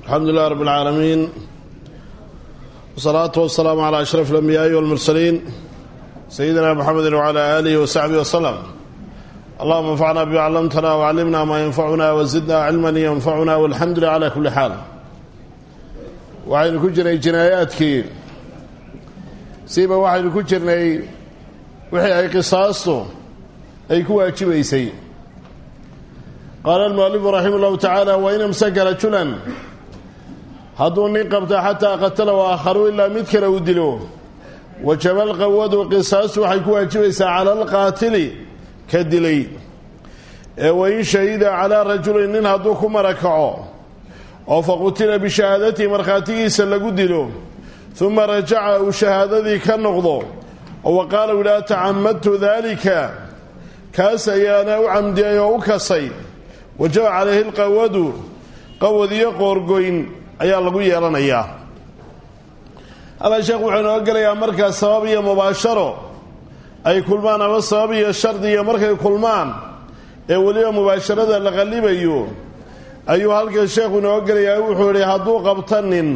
alxamdu lilah rab اlcaalamiin wsalaatu wasalaamu calaa ashraf اlambiyaai walmursaliin sayidina mxamedi wcala aalihi wasaxbihi waslem allahuma anfacna bima callamtana wcallimna maa yanfacuna wazidna cilman yanfacuna walxamdu lilah cala kulli xaal waxaynu ku jirnay jinaayaadkii siiba waxaynu ku jirnay wixii ay qisaastu ay ku waajibaysay qaala almualifu raxima ullahu tacaala wain amsaka rajulan hadduu nin qabto xataa qatala wa aakharu ilaa mid kale uu dilo wajaba alqawadu qisaastu waxay ku waajibaysaa cala alqaatili ka dilay ee wain shahida calaa rajulin nin hadduu ku marakaco oo faqutila bishahaadatihi markhaatigiisa lagu dilo uma rajaca uu shahaadadii ka noqdo oo wa qaala u idhaha tacamadtu daalika kaas ayaana u camdiyay oo u kasay wajaba calayhi lqawadu qawad iyo qoorgoyn ayaa lagu yeelanayaa halkaa sheekh wuxuu inoo gelayaa markaa sabab iyo mubaasharo ay kulmaan ama sabab iyo shardi iyo markay kulmaan ee weliba mubaasharada la qallibayo ayuu halkan sheekhu inoo gelayaa wuxuu idhi hadduu qabta nin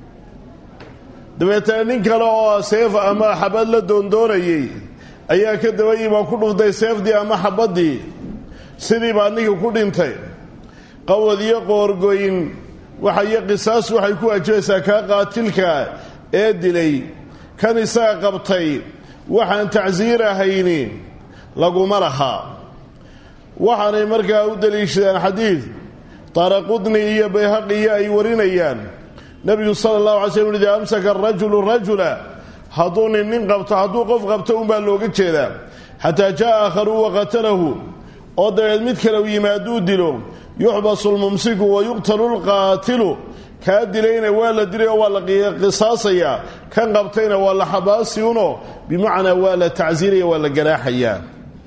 dabeetana nin kale oo seef ama xabad la doondoonayey ayaa ka dabayimaa ku dhuftay seefdii ama xabaddii sidii baa ninkii ku dhintay qawad iyo qoorgoyn waxaiyo qisaas waxay ku waajibaysaa kaa qaatilka ee dilay kan isaga qabtay waxaan tacsiir ahayni laguma laha waxaanay markaa u daliishadaan xadiid taaraqudni iyo bayhaqiyo ay warinayaan nebigu sala allahu alay slm idaa amsaka arajulu rajula hadduu nin nin qabto hadduu qof qabto unbaa looga jeedaa xataa jaa aakharu waqatalahu oo dabeed mid kale u yimaaduu dilo yuxbasu lmumsiku wa yuqtalu lqaatilu kaa dilayna waa la dilay oo waa la qisaasayaa kan qabtayna waa la xabaasi uno bimacnaa waa la tacsiiraya waa la ganaaxayaa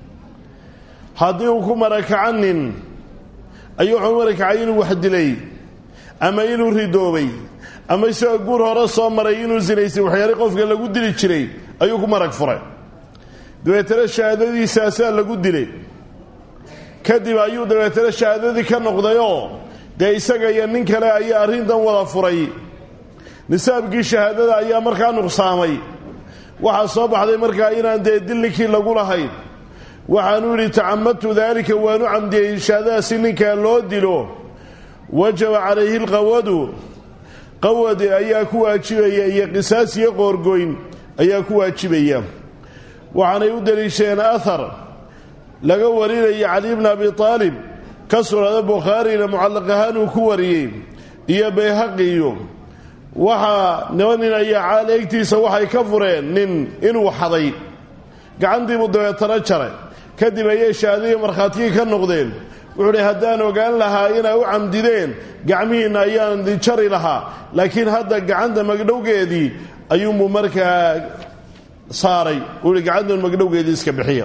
haddii uu ku marakaca nin ayuu wuxuu marakacay inuu wax dilay ama inuu ridoobay ama isagoo guur hore soo maray inuu sinaysay waxyaale qofka lagu dili jiray ayuu ku marag furay dabeetana shahaadadiisaasaa lagu dilay kadib ayuu dabeetana shahaadadii ka noqdayoo dee isaga iyo nin kale ayaa arrintan wada furay nisaabkii shahaadada ayaa markaa nuqsaamay waxaa soo baxday markaa inaan dee dilninkii lagu lahayn waxaanu yidhi tacamadtu daalika waanu camdiyey shahaadadaasi ninkaa loo dilo wajaba calayhi lqawadu qawad ayaa ku waajibaya iyo qisaas iyo qoorgoyn ayaa ku waajibaya waxaanay u daliishadeen ahar laga warinaya cali bni abi aalib ka sugnada bukhaarina mucallaq ahaan uu ku wariyey iyo bayhaqiyo waxaa niba nin ayaa caal eegtiisa waxay ka fureen nin inuu xaday gacantiibuu dabeetana jaray kadib ayay shahaadadii markhaatigii ka noqdeen wuxuu dhi haddaan ogaan lahaa inay u camdideen gacmihiinna ayaan jari lahaa laakiin hadda gacanta magdhowgeedii ayuunbuu markaa saaray uu hi gacantan magdhowgeedii iska bixiya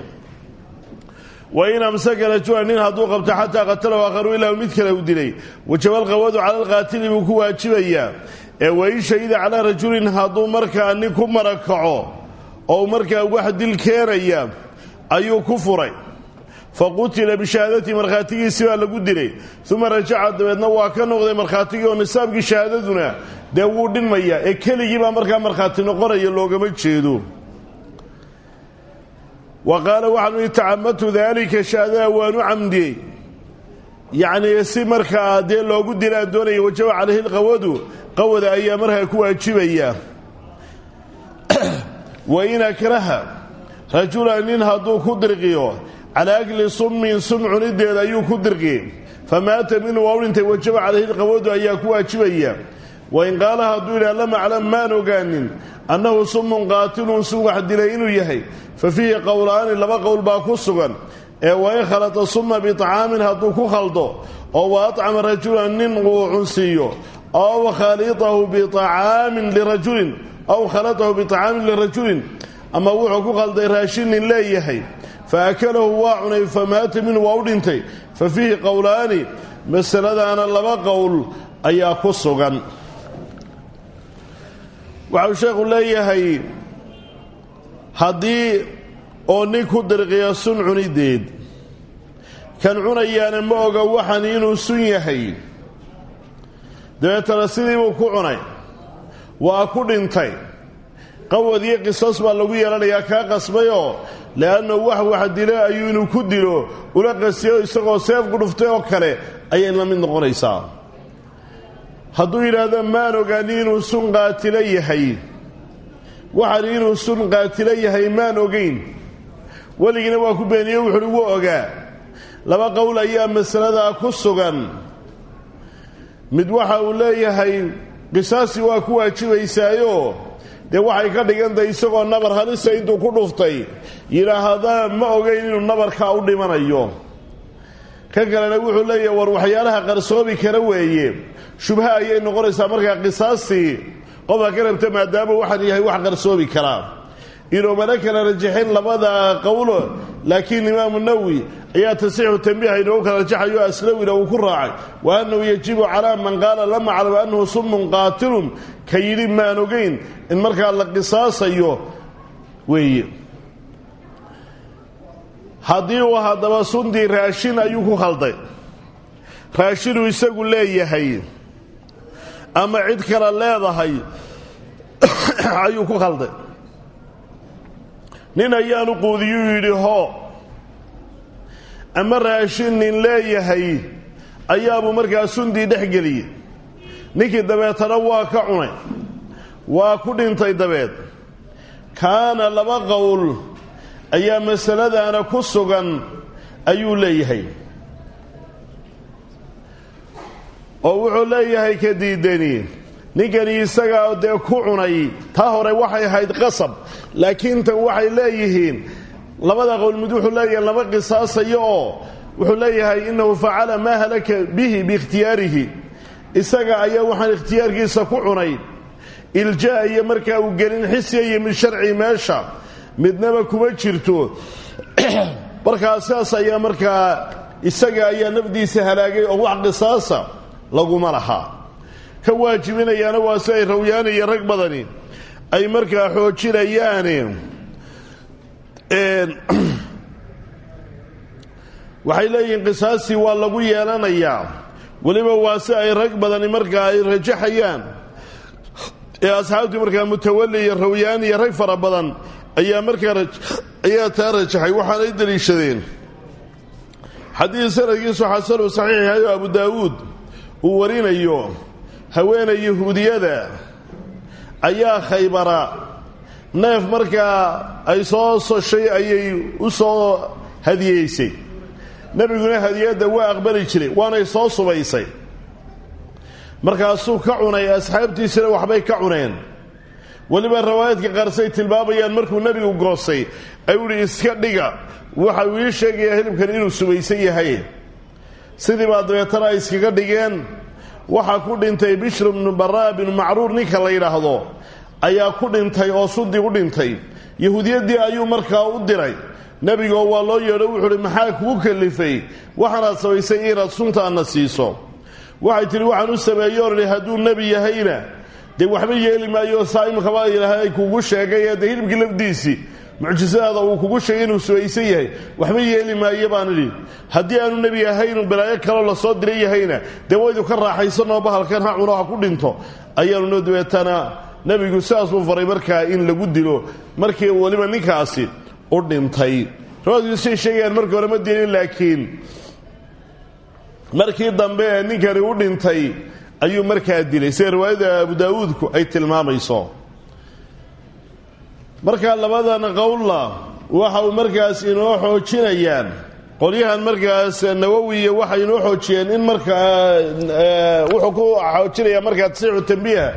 wain amsaka rajula nin hadduu qabto xataa qatalahu aakharu ilaa mid kale u dilay wajaba alqawadu cala alqaatili buu ku waajibayaa ee wain shahida calaa rajulin hadduu markaa nin ku marakaco oo markaa wax dil keenaya ayuu ku furay faqutila bishahaadatihi markhaatigiisi baa lagu dilay uma rajaca dabeedna waa ka noqday markhaatigii oo nisaabkii shahaadaduna dee wuu dhinmaya ee keligii baa markaa markhaati noqonaya loogama jeedo wa qaala waxaanu ihi tacamadtu daalika shahaadada waanu camdiyey yacnii si markaa dee loogu dilaan doonaya wajaba calayhi lqawadu qawada ayaa markaa ku waajibaya wain akraha rajula nin hadduu ku dirqiyo calaa akli summin sum cunideeda ayuu ku dirqi famaata minhu waa u dhintay wajaba calayhi lqawadu ayaa ku waajibaya wain qaala hadduu yidhaha lam aclam maan ogaanin annahu sumun qaatilun sun wax dilay inuu yahay fa fiihi qowlaani laba qowl baa ku sugan ee wain khalata summa biطacaamin hadduu ku khaldo oo wa acama rajulan nin uu cunsiiyo aw khalitahu biacaamin lirajulin aw khalatahu biطacaamin lirajulin ama wuxuu ku khalday raashin nin leeyahay fa akalahu waa cunay famaata minhu waa u dhintay fa fiihi qowlaani masaladaana laba qowl ayaa ku sugan waxau sheekhu leeyahay haddii oo nin ku dirqiya sun cunideed kan cunayaana ma oga waxan inuu sun yahay dabeetana sidiibuu ku cunay waa ku dhintay qawad iyo qisaas baa lagu yeelanayaa kaa qasbayoo le'annahu wax wax dilo ayuu inuu ku dilo ula qasiyo isagoo seefku dhuftay oo kale ayay la mid noqonaysaa hadduu yidhaahdo maan ogaani inuu sun qaatilo yahay waxaan inuu sun qaatilo yahay maan ogayn weligina waa ku beeniye wuxuuhi wuu ogaa laba qowl ayaa masaladaa ku sugan mid waxa uu leeyahay qisaasi waa ku waajibaysaayo dee waxay ka dhigantahay isagoo nabar halisa intuu ku dhuftay yidhaahdaa ma ogayn inuu nabarkaa u dhimanayo ka kalena wuxuu leeyahay war waxyaalaha qarsoobi kara weeye shubha ayay noqonaysaa markaa qisaastii qofka ka rabta maadaama waxaan yahay wax qarsoobi karaa inuumana kala rajaxin labada qowlo laakiin imaamu nawowi ayaa tasixu tambiiha inoogu kala rajaxayo aslawina uu ku raacay wa annahu yajibu calaa man qaala lama aclam annahu sumun qaatilun ka yidhi maan ogayn in markaa la qisaasayo weeye haddii uu haddaba sundii raashin ayuu ku khalday raashinuu isagu leeyahay ama cid kale leedahay ayuu ku khalday nin ayaanu quudiyuu yidhi hoo ama raashin nin leeyahay ayaabuu markaa sundii dhex geliyey ninkii dabeetana waa ka cunay waa ku dhintay dabeed kaana laba qowl ayaa masaladaana ku sugan ayuu leeyahay oo wuxuu leeyahay ka diidani ninkani isagaa dee ku cunay taa hore waxay ahayd qasab laakiin tan waxay leeyihiin labada qowl mid wuxuu leeyahay lama qisaasayo oo wuxuu leeyahay innahu facala maa halaka bihi biikhtiyaarihi isaga ayaa waxaan ikhtiyaarkiisa ku cunay iljaa iyo markaa uu gelin xisiya iyo mid sharci meesha midnaba kuma jirto markaa sidaas ayaa markaa isaga ayaa nafdiisa halaagay oo wax qisaasa laguma lahaa ka waajibinayaana waa si ay rawyaana iyo rag badani ay markaa xoojinayaane waxay leeyihiin qisaastii waa lagu yeelanayaa weliba waa si ay rag badani markaa ay rajaxayaan ee asxaabtii markaa mutawalli iyo rawyaan iyo rag fara badan ayaa markaa ayaa taa rajaxay waxaanay deliishadeen xadiid sanadkiisu xasanu saxiix yahay oo abu daawuud uu warinayo haweenay yahuudiyada ayaa khaybara neef markaa ay soo soshay ayay u soo hadiyeysay nebiguna hadiyadda waa aqbali jiray waanay soo subaysay markaasuu ka cunay asxaabtiisina waxbay ka cuneen weliba rawaayadka qaarsay tilmaamayaan markuu nebigu goostay ayuu ihi iska dhiga waxa uu ii sheegayaa hilibkan inuu subaysan yahay sidii baa dabeetana ay iskaga dhigeen waxaa ku dhintay bishru bnu baraa binu macruur ninka la yidhaahdo ayaa ku dhintay oo sudii u dhintay yahuudiyaddii ayuu markaa u diray nebigoo waa loo yeedho wuxuu uhi maxaa kugu kalifay waxaanaad samaysay inaad suntaanna siiso waxay tidhi waxaan u sameeyo odhi hadduu nebi yahayna dee waxba yeeli maayo saa imikaba ilaahay kugu sheegay ee dee hilibkii lafdiisii mucjisadaada uu kugu sheegay inuu subaysan yahay waxba yeeli maayo baan idhi haddii aanu nebi ahaynu balaayo kaloo lasoo diray yahayna dee waydu ka raaxaysanoo bahalkan ha cuno ha ku dhinto ayaanu noo dabeetana nebigu sidaas buu faray markaa in lagu dilo markii weliba ninkaasi u dhintay rawaadku say sheegayaan markii hore ma dilin laakiin markii dambe ee ninkani u dhintay ayuu markaa dilay sida riwaayada abu daawuudku ay tilmaamayso markaa labadan qowlla waxa uu markaas inoo xoojinayaan qolyahan markaas nawowiya waxay inoo xoojiyeen in markaa wuxuu ku xoojinayaa markaa tasixu tambiiha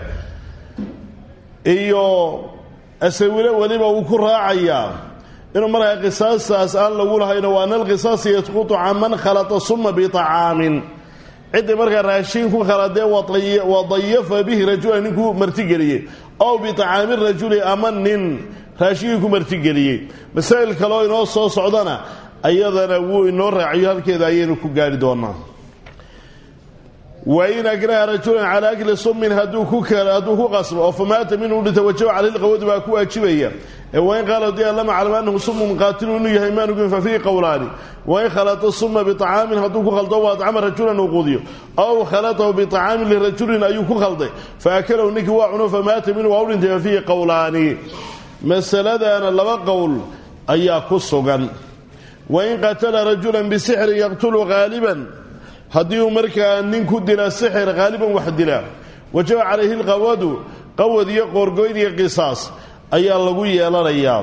iyo asawilo weliba uu ku raacayaa inuu markaa qisaastaas aan lagu lahayno wa ana alqisaasa yasqutu can man khalata suma biطacaamin ciddii markaa raashiin ku khaladee wadayafa bihi rajulan ninkuu martigeliyey ow biطacaami rajuli ama nin raashigii ku martigeliyey masaa'il kaleo inoo soo socdana ayadana wuu inoo raaciyo halkeeda ayaynu ku gaari doonaa wain akraha rajulan calaa akli sumin hadduu ku hadduu ku qasbo oo famaata minhu dhinta wajaba caleyh lqawadu baa ku waajibaya ee wain qaala di lama aclam anahu sumun qaatilu inuu yahay maanugin fa fiihi qowlaani wain khalata suma biطacaamin hadduu ku khaldo wa acama rajulan uu quudiyo aw khalatahu biطacaamin lirajulin ayuu ku khalday faakalahu ninkii waa cuno famaata minhu waa u dhintay fa fiihi qowlaani masaladana laba qowl ayaa ku sugan wain qatala rajulan bisixrin yaqtulu haaliban haddii uu markaa nin ku dila sixir haaliban wax dila wajaba calayhi lqawadu qawad iyo qoorgoyn iyo qisaas ayaa lagu yeelanayaa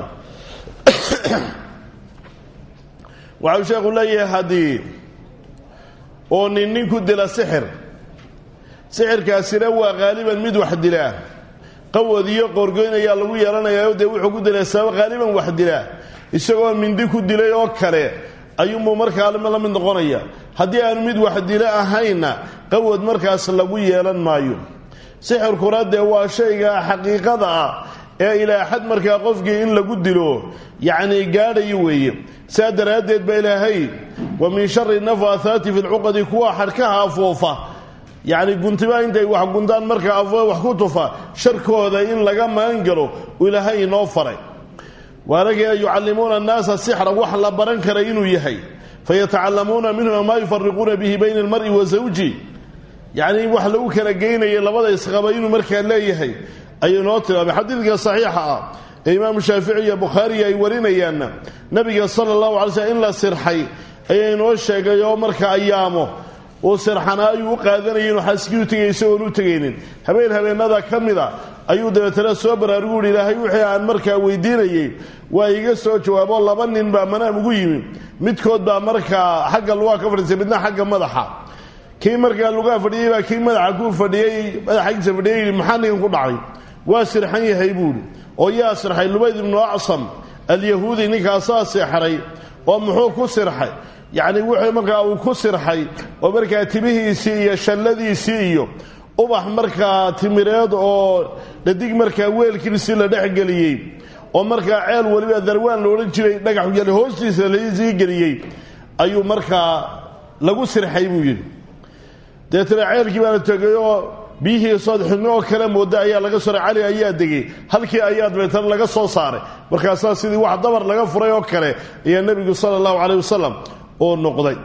waxau sheekhu leeyahay haddii oo nin nin ku dila sixir sixirkaasina waa haaliban mid wax dilaa qawad iyo qoorgoyn ayaa lagu yeelanayaa dee wuxuu ku dilay sabab haaliban wax dilaa isagoo mindi ku dilay oo kale ayuunbuu markaa la mid noqonaya haddii aanu mid wax dilo ahaynna qawad markaas lagu yeelan maayo sixirkuna dee waa shayga xaqiiqada ah ee ilaa xad markaa qofkii in lagu dilo yacnii gaadhayo weeye saa daraaddeed baa ilaahay wa min shari nafaathaati fi lcuqadi kuwa xadhkaha afoofa yacni guntiba intay wax gundaan markaa afoo wax ku tufa sharkooda in laga magan galo uu ilaahay inoo faray waanagina yucallimuuna annaasa sixra wax la baran kara inuu yahay fayatacallamuuna minhuma maa yufariquuna bihi bayna almar'i wa zawji yacnii wax lagu kala geynaya labada isqaba inuu markaa leeyahay ayuu noo tilmaamay xadiidka saxiixa ah ee imaamu shaafici iyo bukhaariyi ay warinayaanna nabiga sala allahu alay slm in la sirxay ayaa inoo sheegay oo marka ayaamo uu sirxanaa ayuu u qaadanayay inuu xaaskii u tegay isagoon u tegaynin habeen habeennada ka mida ayuu dabeetana soo baraarugu uhi ilaahay wixii aan markaa weydiinayey waa iga soo jawaabo laba nin baa manaam ugu yimi midkood baa markaa xagga lugaa ka fadhiisay midna xagga madaxa kii markaa lugaa fadhiyey baa kii madaxa ku fadhiyey madaxagiisa fadhiyey yidhi maxaa ninkan ku dhacay waa sirxan yahay buuhi oo yaa sirxay lubayd ibnu acsam alyahuudi ninkaasaa seexray oo muxuu ku sirxay yacni wuxuu markaa uu ku sirxay oo markaa timihiisii iyo shalladiisii iyo ubax markaa timireed oo dhadig markaa weelkiisii la dhexgeliyey oo markaa ceel weliba darwaan la odhan jiray dhagax yali hoostiisa lasii geliyey ayuu markaa lagu sirxay buu yidhi deetana ceelkii baana tegay oo biyihii sood xidno oo kale mooda ayaa laga soray cali ayaa degay halkii ayaa dabeetana laga soo saaray markaasaa sidii wax dabar laga furay oo kale ayaa nebigu sala allahu caleyh wasalam oo noqday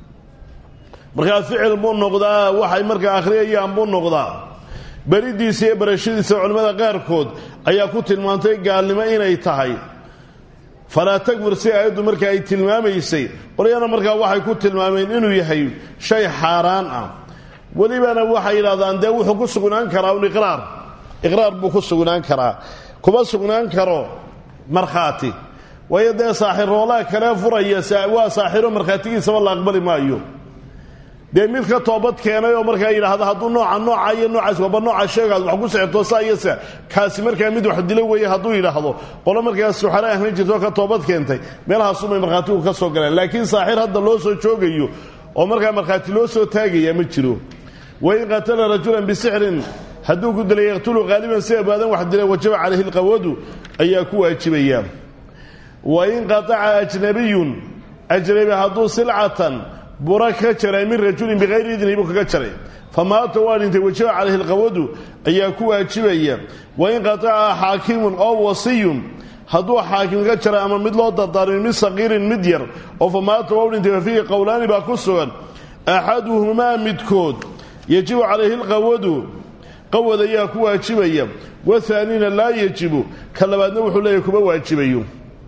markaa ficil buu noqdaa waxay markaa akhriyayaan buu noqdaa beridiisa iyo barashadiisa culimmada qaarkood ayaa ku tilmaantay gaalnimo inay tahay falaa takfir si aayaddu markaa ay tilmaamaysay qolyana markaa waxay ku tilmaameen inuu yahay shay xaaraan ah welibana waxay yidhahdaan dee wuxuu ku sugnaan karaa un iqraar iqraar buu ku sugnaan karaa kuma sugnaan karo markhaati waayo dee saaxiroolaha kale furaya waa saaxiro markhaatigiisaba la aqbali maayo dee mid ka toobad keenay oo markaa yidhaahda hadduu nooca nooca iyo noocaas waba nooca sheegaad wax ku sexirto saa iyo sa kaasi markaa mid wax dilo weeye hadduu yidhaahdo qolo markaas suxare ahlan jirto ka toobad keentay meelahaasumay markhaatigu ka soo galeen laakiin saaxir hadda loo soo joogayo oo markaa markhaati loo soo taagaya ma jiro wain qatala rajulan bisixrin hadduu ku dilay yaqtulu haaliban si abaadan wax dila wajaba calayhi lqawadu ayaa ku waajibaya wain qataca ajnabiyun ajnabi hadduu silcatan bura ka jaray min rajulin bikayri idni buu kaga jaray famaata waa dhintay wajaba calayhi lqawadu ayaa ku waajibaya wain qataca xaakimun oo wasiyun hadduu xaakim ka jaray ama mid loo dardaarmay mid saqiirin mid yar oo famaata waa u dhintay fafiihi qowlaani baa ku sugan axaduhumaa midkood yajibu calayhi lqawadu qawad ayaa ku waajibaya wathaanina laa yajibu ka labaadna wuxuu leeyahy kuma waajibayo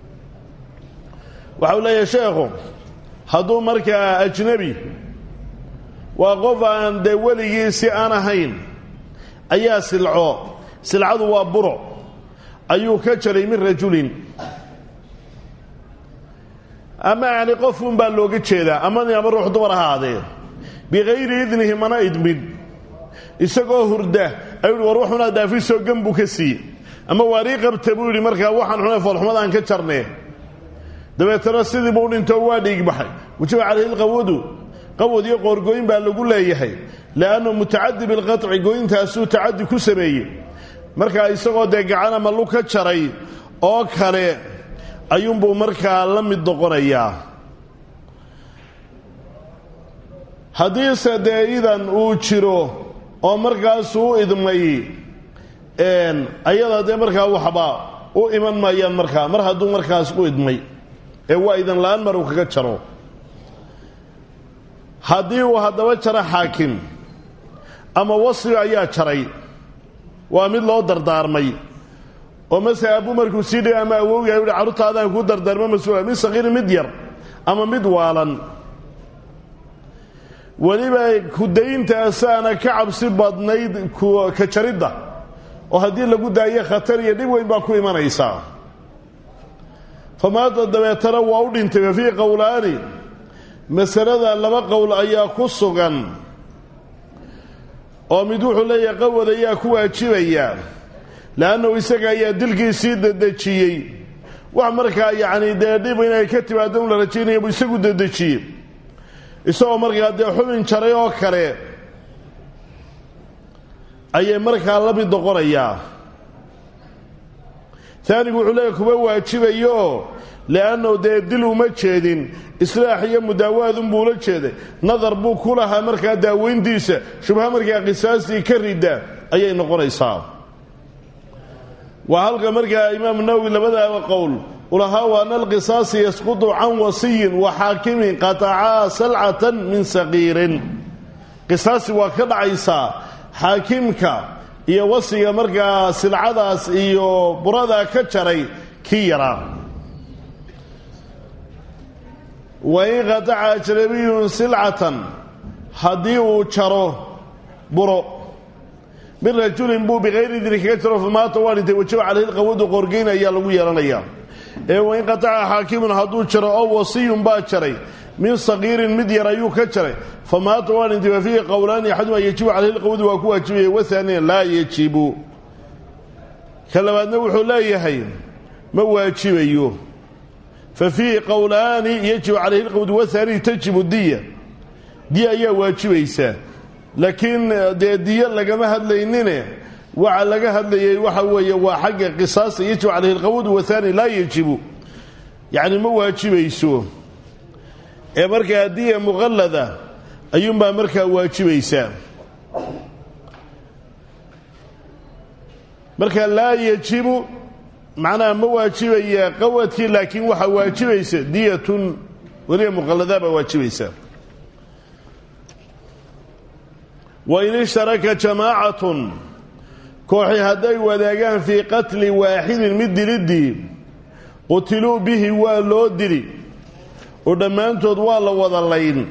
waxau leeyahay sheekhu hadduu markaa ajnabi waa qof aan dee weligiisi aan ahayn ayaa silco silcadu waa buro ayuu ka jaray min rajulin ama yani qofun baa looga jeedaa ama ama ruux dumar ahaadee bikayri idnihi mana idmin isagoo hurda ayuu hi war waxunaa daafisoo gan buu ka siiye ama waarii qabta buu yidhi markaa waxaan xunay foolxumad aan ka jarnee dabeetana sidiibuu dhintoo waa dhiigbaxay wajaba calayhi lqawadu qawad iyo qoorgooyin baa lagu leeyahay liannu mutacadi bilqaطci gooyintaasuu tacadi ku sameeyey markaa isagoo dee gacan ama lug ka jaray oo kale ayuunbuu markaa la mid noqonayaa haddiise dee idan uu jiro oo markaasuu u idmay ayada dee markaa waxba u iman maayaan markaa mar hadduu markaas u idmay ee waa idan la-aan mar uu kaga jaro haddii uu haddaba jaro xaakim ama wasfi ayaa jaray waa mid loo dardaarmay oo masele abu markuu sii dhigay ama awowga uhi carruurtaadaan kuu dardaarmo mas-uula mid saqiiri mid yar ama mid waalan weliba kudayntaasana ka cabsi badnayd ka jaridda oo haddii lagu daayo khatar iyo dhib weyn baa ku imanaysaa famaada dabeetana waa u dhintay fa fii qowlaani masalada laba qowl ayaa ku sugan oo mid wuxuu leeyahay qawad ayaa ku waajibaya leannahu isaga ayaa dilkiisii dedejiyey wax markaa yacni dee dhib inay ka timaado un la rajaynaya buu isagu dedejiyey isagoo markaa dee xubin jaray oo kale ayay markaa la mid noqonayaa taanigu wuxuu leeyahy kuma waajibayo li'annahu dee dil uma jeedin islaax iyo mudaawaadunbuu ula jeeday nadar buu ku lahaa markaa daaweyntiisa shubha markaa qisaastii ka ridda ayay noqonaysaa waa halka markaa imaamu nawowi labadaaba qowl ulahaa waana alqisaasi yasqutu can wasiyin wa xaakimin qatacaa salcatan min saqiirin qisaasi waa ka dhacaysaa xaakimka iyo wasiga markaa silcadaas iyo buradaa ka jaray kii yaraa wain qataca ajnabiyun silcatan haddii uu jaro buro min rajulin buu bikayri idni kaga jaro famaata waa dhintay wajaba calayhi lqawadu qorgeyn ayaa lagu yeelanayaa ee wain qataca xaakimun hadduu jaro oo wasiyun baa jaray min sagiirin mid yar ayuu ka jaray famaata waa dhintay fa fiihi qowlaani axaduma yajibu calayhi lqawadu waa ku waajibaya wahaaniya laa yajibu ka labaadna wuxuu leeyahay ma waajibayo fa fiihi qowlaani yajibu calayhi lqawdu wahaaniy tajibu diya diya ayaa waajibaysaa laakiin dee diyo lagama hadlaynine waxa laga hadlayay waxa weeye waa xagga qisaasta yajibu calayhi lqawdu wahaani laa yajibu yacni ma waajibayso ee markaa diya muqallada ayuunbaa markaa waajibaysaa marka laa yajibu macnaha ma waajibaya qawadkii laakiin waxaa waajibaysa diyatun weliba muqalladaa baa waajibaysa wain ishtaraka jamaacatun kooxi hadday wadaagaan fii qatli waaxidin mid diliddii qutiluu bihi waa loo dili oo dhammaantood waa la wada layn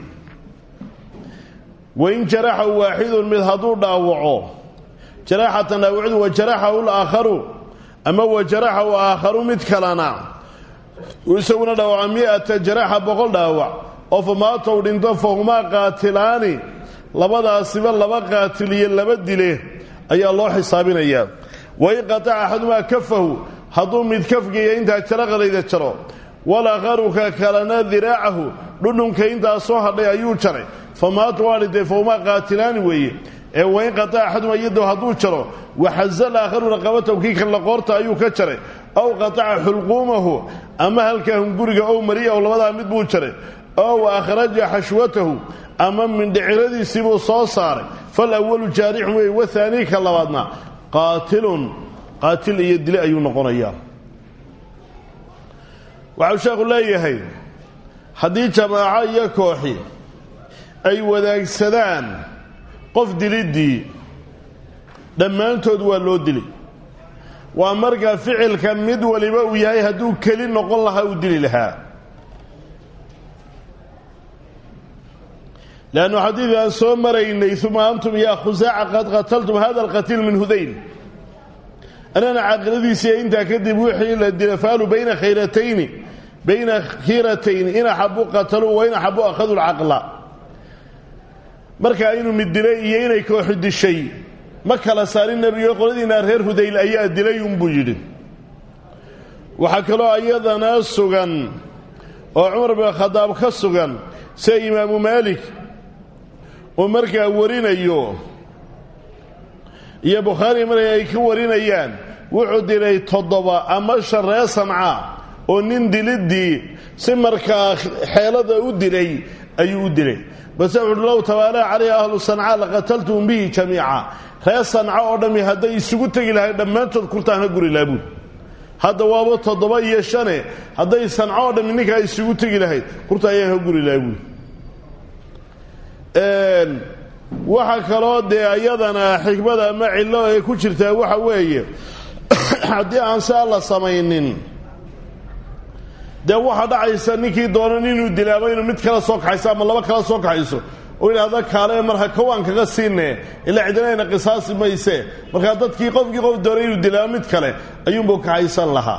wain jaraxahu waaxidun mid hadduu dhaawaco jaraxatan dhaawacdu wa jaraxahu laakharu ama wa jaraxahu aakharu mid kalena isaguna dhaawaca mi-ata jaraxa boqol dhaawac oo famaatow dhinto fahumaa qaatilaani labadaasiba laba qaatil iyo laba dile ayaa loo xisaabinayaa wain qataca axadumaa kafahu hadduu mid kafgeeya intaa jaro qalayda jaro walakharuka kalena diraacahu dhudhunka intaa soo hadhay ayuu jaray famaatu waa dhintay fahumaa qaatilaani weeye ee wain qataca axaduma yadahu hadduu jaro waxaza laakharu raqabatahu kii kalla qoorta ayuu ka jaray ow qataca xulquumahu ama halkaa hunguriga ow mariya ow labadaa mid buu jaray ow akhraja xashwatahu ama mindhiciradiisiibuu soo saaray fal awalu jaarixun wey wahaanii ka labaadna qaatilun qaatil iyo dile ayuu noqonayaa waxau sheekhu leeyahay haddii jamaaco iyo kooxi ay wadaagsadaan qof diliddii dhammaantood waa loo dili waa marka ficilka mid waliba uu yahay hadduu keli noqon lahaa uu dili lahaa leannu xadiidii aan soo maraynay uma antum yaa khusaaca qad qataltum hada alqatiil min hudayl anana caaqiladiisiiya intaa kadib wixii la dila faalu bayna khayratayni bayna khiiratayni in axabu qataluu wa in axabu akhaduu lcaqla marka inuu mid dilay iyo inay kooxi dishay ma kala saarin nebigo qoladiinaa reer hudayl ayaa dilay unbuu yidhi waxaa kaloo ayadana sugan oo cumar bin khadaab ka sugan sida imaamu maalik uu markaa warinayo iyo bukhaari marka ay ka warinayaan wuxuu dilay toddoba ama shan ree samca oo nin diliddii si markaa xeelada u dilay ayuu u dilay base wuxuuhi low tabaalaha calayhi ahlu sancaa laqataltum bihi jamiica reer sanca oo dhammi hadday isugu tegi lahay dhammaantood kurtaan ha guri laabuud hadda waaba toddoba iyo shane hadday sanco oo dhammi ninkaa isugu tegi lahayd kurta ayaan ha guri laabuud waxa kaloo dee ayadana xikmada ama cillo ay ku jirtaa waxa weeye haddii aan saa la samaynin dee waxaa dhacaysa ninkii doonan inuu dilaabo inuu mid kala soo kaxayso ama laba kala soo kaxayso oo idhaahda kaale marka kawaan kaga siinne ilaa cidinayna qisaasi mayse markaa dadkii qofkii qof doonay inuu dilaabo mid kale ayuunbuu kaxaysan lahaa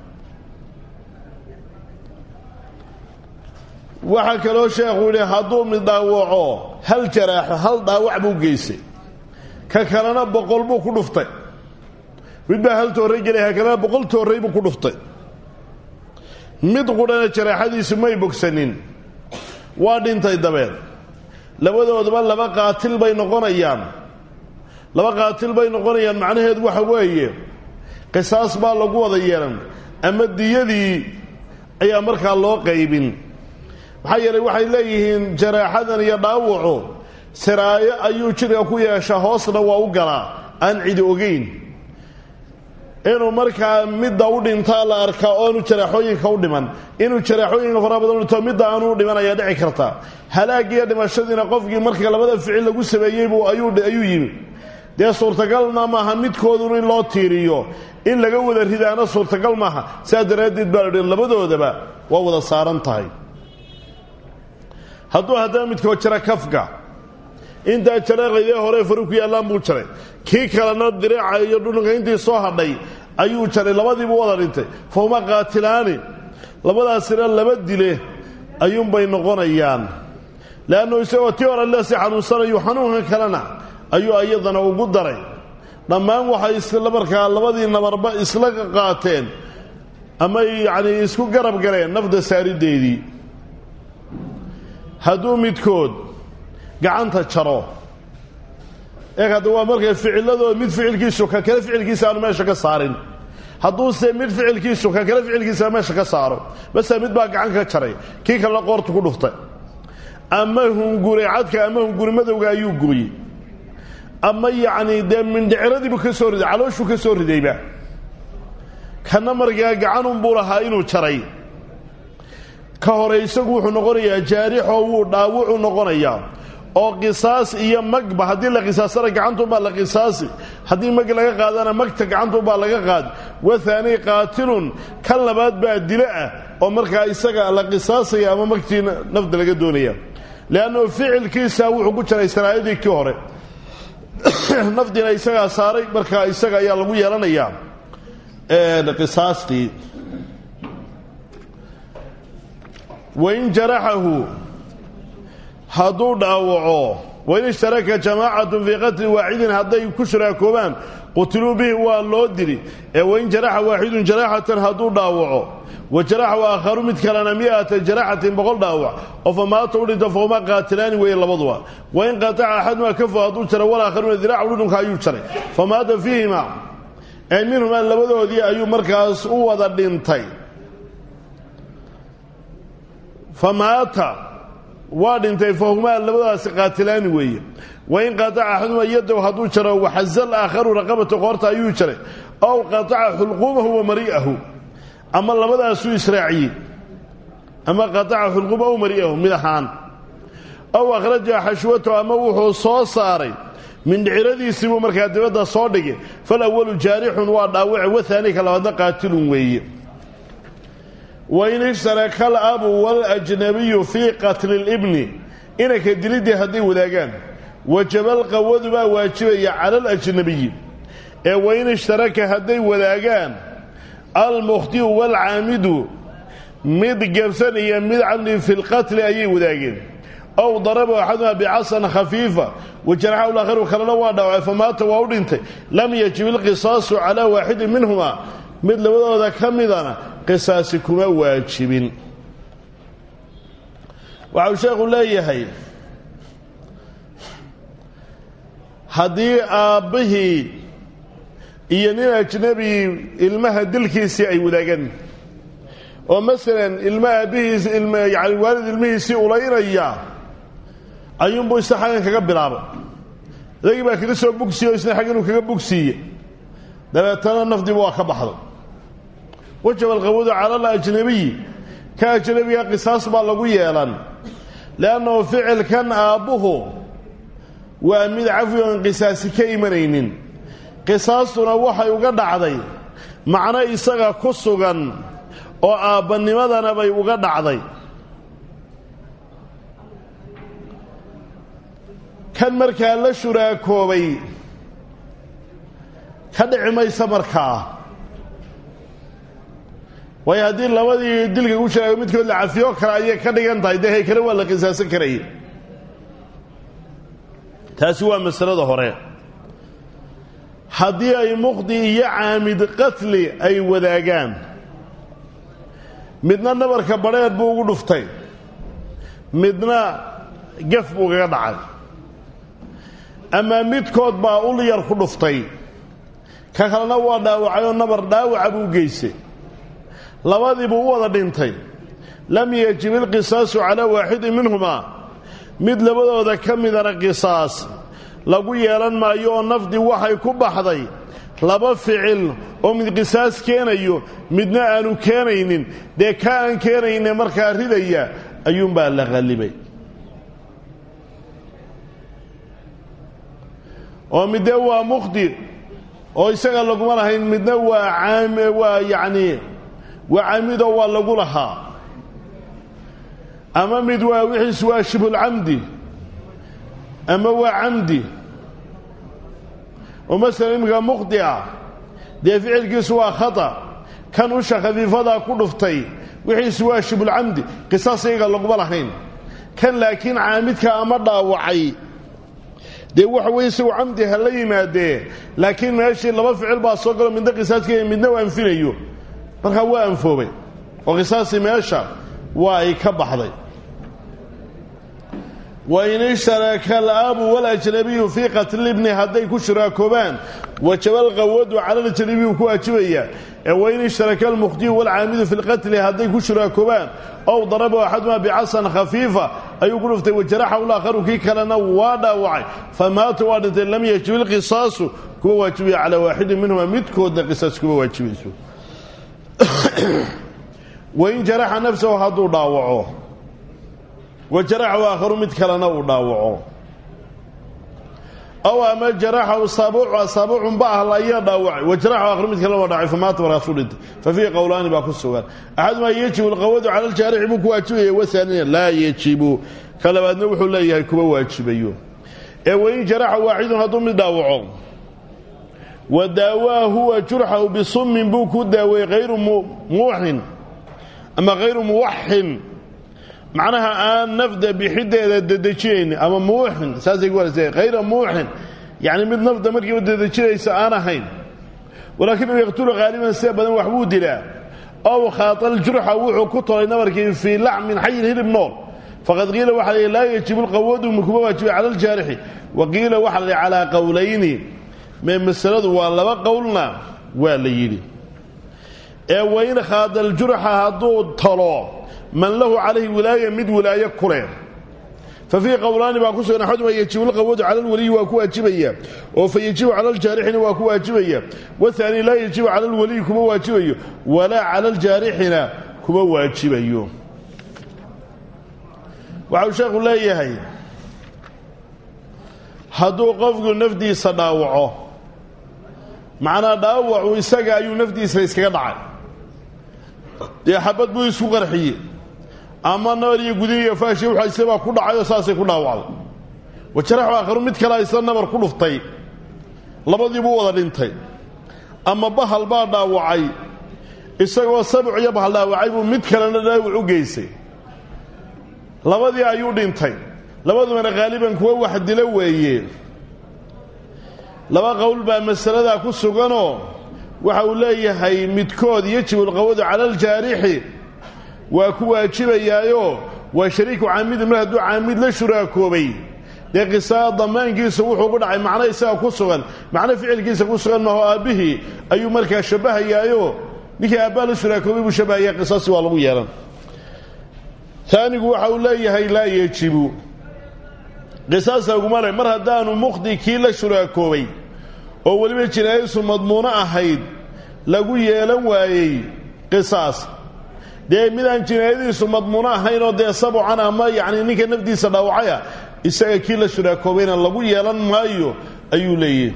waxaa kaloo sheekhu yidhi hadduu mid dhaawaco hal jaraaxo hal dhaawac buu geystay ka kalena boqol buu ku dhuftay mid baa hal toorray gelay ka kalena boqol toorray buu ku dhuftay mid qudhana jaraaxadiisu may bogsanin waa dhintay dabeed labadoodaba laba qaatil bay noqonayaan laba qaatil bay noqonayaan macnaheedu waxa weeye qisaas baa lagu wada yeelan ama diyadii ayaa markaa loo qaybin maxaa yeelay waxay leeyihiin jaraaxadan iyo dhaawacu siraayo ayuu jidhka ku yeeshaa hoosna waa u galaa aan cidi ogeyn inuu markaa midda u dhintaa la arkaa oonu jaraaxooyinka u dhiman inuu jaraaxooyinka fara badan dhinto midda aanu u dhiman ayaa dhici karta halaagiyo dhimashadiina qofkii marka labada ficil lagu sameeyeybu ayuu yimi dee suurtagalna maaha midkoodun in loo tiiriyo in laga wada ridaana suurtagal maaha saa daraaddeed baa lahi labadoodaba waa wada saaran tahay hadduu haddana midkood jara kafka intaa jareeqaydee hore faru ku yaallaan buu jaray kii kalena diriica iyo dhudhunka intii soo hadhay ayuu jaray labadiibuu wada dhintay fa huma qaatilaani labadaasina laba dile ayuunbay noqonayaan leannu isagoo tii hore leesi xanuunsanayu xanuunkan kalena ayuu iyadana ugu daray dhammaan waxay isla markaa labadii nabarba isla qaateen ama yacnii isku garab galeen nafda saarideedii hadduu midkood gacanta jaro eeg hadda waa markay ficiladooda mid ficilkiisu ka kale ficilkiisa aanu meesha ka saarin hadduuse mid ficilkiisu ka kale ficilkiisa meesha ka saaro base mid baa gacan ka jaray kii kalena qoortu ku dhuftay ama hungure cadka ama hunguri madowga ayuu gooyey ama yacnii dee mindhiciradiibuu ka soo riday calooshuu ka soo ridayba kana markaa gacanunbuu lahaa inuu jaray ka hore isagu wuxuu noqonayaa jaarixoo wuu dhaawucu noqonayaa oo qisaas iyo magba haddii la qisaasana gacantunbaa la qisaasi haddii mag laga qaadana magta gacantunbaa laga qaadi wathaani qaatilun kan labaad baa dilo ah oo markaa isaga la qisaasaya ama magtii nafda laga doonaya leannu ficilkiisa wuxuu ku jiray saraayadii kii hore nafdiina isagaa saaray markaa isaga ayaa lagu yeelanayaa qisaastii wain jaraxahu hadduu dhaawaco wain ishtaraka jamaacatun fii qatli waaxidin hadday ku shuraakoobaan qutiluu bihi waa loo dili ee wain jaraxa waaxidun jaraxatan hadduu dhaawaco wa jaraxa aakharu mid kalena mi'ata jaraxatin boqol dhaawac oo fa maata u dhinto fahuma qaatilaani weeye labaduba wain qataca axaduma kafo hadduu jaray walaakharuna diraacu dhudhunka ayuu jaray fa maata fiihima ee minhumaa labadoodii ayuu markaas u wada dhintay fa maata waa dhintay fahumaa labadaasi qaatilaani weeye wain qataca axaduma yadow hadduu jaro waxazal aakharu raqabata qoorta ayuu jaray ow qataca xulquumahu wa mari'ahu ama labadaasuu israaciyey ama qataca xulquumahu mari'ahu mid ahaan ow akhraja xashwatahu ama wuxuu soo saaray mindhiciradiisii buu markaa dibadda soo dhigay falawalu jaarixun waa dhaawace wathaani ka labaadna qaatilun weeye wain ishtaraka alabu waljnabiyu fii qatli libni inanka diliddii hadday wadaagaan wajabalqawadu baa waajibaya cala alajnabiyi ee wain ishtaraka hadday wadaagaan almukhtiu waalcaamidu mid gebsan iyo mid camdi fi lqatli ayay wadaageen ow daraba axaduma bicasan khafiifa wajaraxahu laakharu kalena waa dhaawacay famaata waa u dhintay lam yajib ilqisaasu calaa waaxidin minhuma mid labadooda ka midana qisaasi kuma waajibin waxau sheekhu leeyahay haddii aabbihii iyo nin ajnabi ilmaha dilkiisii ay wadaagaan oo masalan ilma aabbihiis ilma yani waalid ilmihiisii ulaynaya ayuunbuu isna xaggan kaga bilaabay idagii baa kaga soo bugsiye oo isna xag inuu kaga bugsiiye dabeetana nafdiiba waa ka baxday wajaba alqawadu cala alajnabiyi ka ajnabiga qisaas baa lagu yeelan leannahu ficilkan aabbuhu waa mid cafwi oon qisaasi ka imanaynin qisaastuna waxay uga dhacday macno isaga ku sugan oo aabbanimadana bay uga dhacday kan markaa la shuraakoobay ka dhici maysa markaa waayo haddii labadii dilka ku shuraakoy midkood la cafiyo kale ayay ka dhigan tahay dee haykale waa la qisaasan karaya taasi waa masalada hore haddii ay muqdi iyo caamid qatli ay wadaagaan midna nabarka badheer buu ugu dhuftay midna gaf buu kaga dhacay ama midkood baa ul yar ku dhuftay ka kalena waa dhaawacay oo nabar dhaawaca buu geystay labadiibuu u wada dhintay lam yajib ilqisaasu calaa waaxidin minhumaa mid labadooda ka midana qisaas lagu yeelan maayo oo nafdi waxay ku baxday laba ficil oo mid qisaas keenayo midna aanu keenaynin dee ka aan keenayne markaa ridaya ayuunbaa la qallibay oo midde waa muqdi oo isaga laguma lahayn midna waa waa yacnii waa caamidoo waa lagu lahaa ama mid waa wixiis waa shibhulcamdi ama waa camdi oo masala iminka muqdi ah dee ficilkiisu waa khata kan usha khafiifadaa ku dhuftay wixiisu waa shibhulcamdi qisaas iyaga laguma lahayn kan laakiin caamidka ama dhaawacay dee waxa weye isagu camdi ha la yimaadee laakiin meeshii laba ficil baa soo galo midna qisaaskaya midna u anfinayo markaa waa anfoobay oo qisaasii meesha waa ay ka baxday wain ishtaraka alaabu walajnabiyu fii qatli ibni hadday ku shuraakoobaan wajaba alqawadu cala alajnabiyu ku waajibaya ee wain ishtaraka almukhdiyu walcaamidu fi lqatli hadday ku shuraakoobaan ow daraba axadumaa bicasan khafiifa ayuu ku dhuftay wajaraxa laakharu kii kalena waa dhaawacay famaata waa dhintay lam yajib ilqisaasu kuma waajibaya calaa waaxidin minhuma midkoodna qisaas kuma waajibayso wain jaraxa nafsahu hadduu dhaawaco wajaraxahu aakharu mid kalena uu dhaawaco aw ama jaraxahu saabuucu asaabuucun ba ahla ayaa dhaawacay wajaraxahu aakharu mid kalena waa dhaawacay famaata markaasuu dhintay fa fiihi qowlaani baa ku sugan axadumaa yajibu alqawadu cala aljaarixi buu ku waajibaya wasaanina laa yajibu ka labaadna wuxuu leeyahay kuma waajibayo ee wain jaraxa waaxidun hadduu mid dhaawaco wa daawaa huwa jurxahu bisummin buu ku daaweeyey hayru muuxin ama hayru muwaxin macnaha aan nafda bixideeda dedejinayn ama muuxin saasay ku warasa hayra muuxin yacni mid nafda markiiba dedejinaysa aan ahayn walaakinahu yaqtulu haaliban sida badan waxbuu dilaa ow khaatal jurxa wuxuu ku tolay nabarkii fii lacmin xayin hilib nool faqad qiila waxa la laa yajibu lqawadu kuma waajibay cala aljaarixi wa qiila waxa la calaa qowlayni mee masaladu waa laba qowlna waa la yidhi ee wain khaadal jurxa hadduu talo man lahu calayhi wilaaya mid wilaayo ku leh fa fiihi qowlaani baa ku sugan axaduma yajibu lqawadu cala alwaliyi waa ku waajibaya oo fa yajibu cala aljaarixina waa ku waajibaya wahaani laa yajibu cala alwaliyi kuma waajibayo walaa cala aljaarixina kuma waajibayo waxau sheekhu leeyahay hadduu qofku nafdiisa dhaawaco macnaa dhaawacu isaga ayuu nafdiisa iskaga dhacay dee xabad buu isku qarxiyey ama nabar iyo gudin iyo faashi waxayse baa ku dhacay oo saasay ku dhaawacday wajaraxu aakharu mid kale isla nabar ku dhuftay labadii buu wada dhintay ama bahal baa dhaawacay isagoo sabuc iyo bahal dhaawacay buu mid kalena dhaawac u geysay labadii ayuu dhintay labadubana haaliban kuwa wax dilo weeye laba qowl baa masaladaa ku suganoo waxa uu leeyahay midkood yajibu alqawadu cala aljaarixi waa ku waajibayaayo waa shariiku caamidin mar hadduu caamid la shuraakoobay dee qisaa damaankiisa wuxuu ku dhacay macno isaga ku sugan macno ficilkiisa ku sugan maho aabbihii ayuu markaa shabbahayaayo ninkii aabbaa la shuraakoobay buu shabahaya qisaasi waa lagu yeelan taanigu waxa uu leeyahay laa yejibu qisaas laguma le mar haddaanu mukhdi kii la shuraakoobay oo weliba jinaayadiisu madmuuno ahayd lagu yeelan waayey qisaas dee midaan jinaayadiisu madmuuno ahayn oo dee sabucan ama yacni ninka nafdiisa dhaawacaya isaga kii la shuraakoobayna lagu yeelan maayo ayuu leeyahy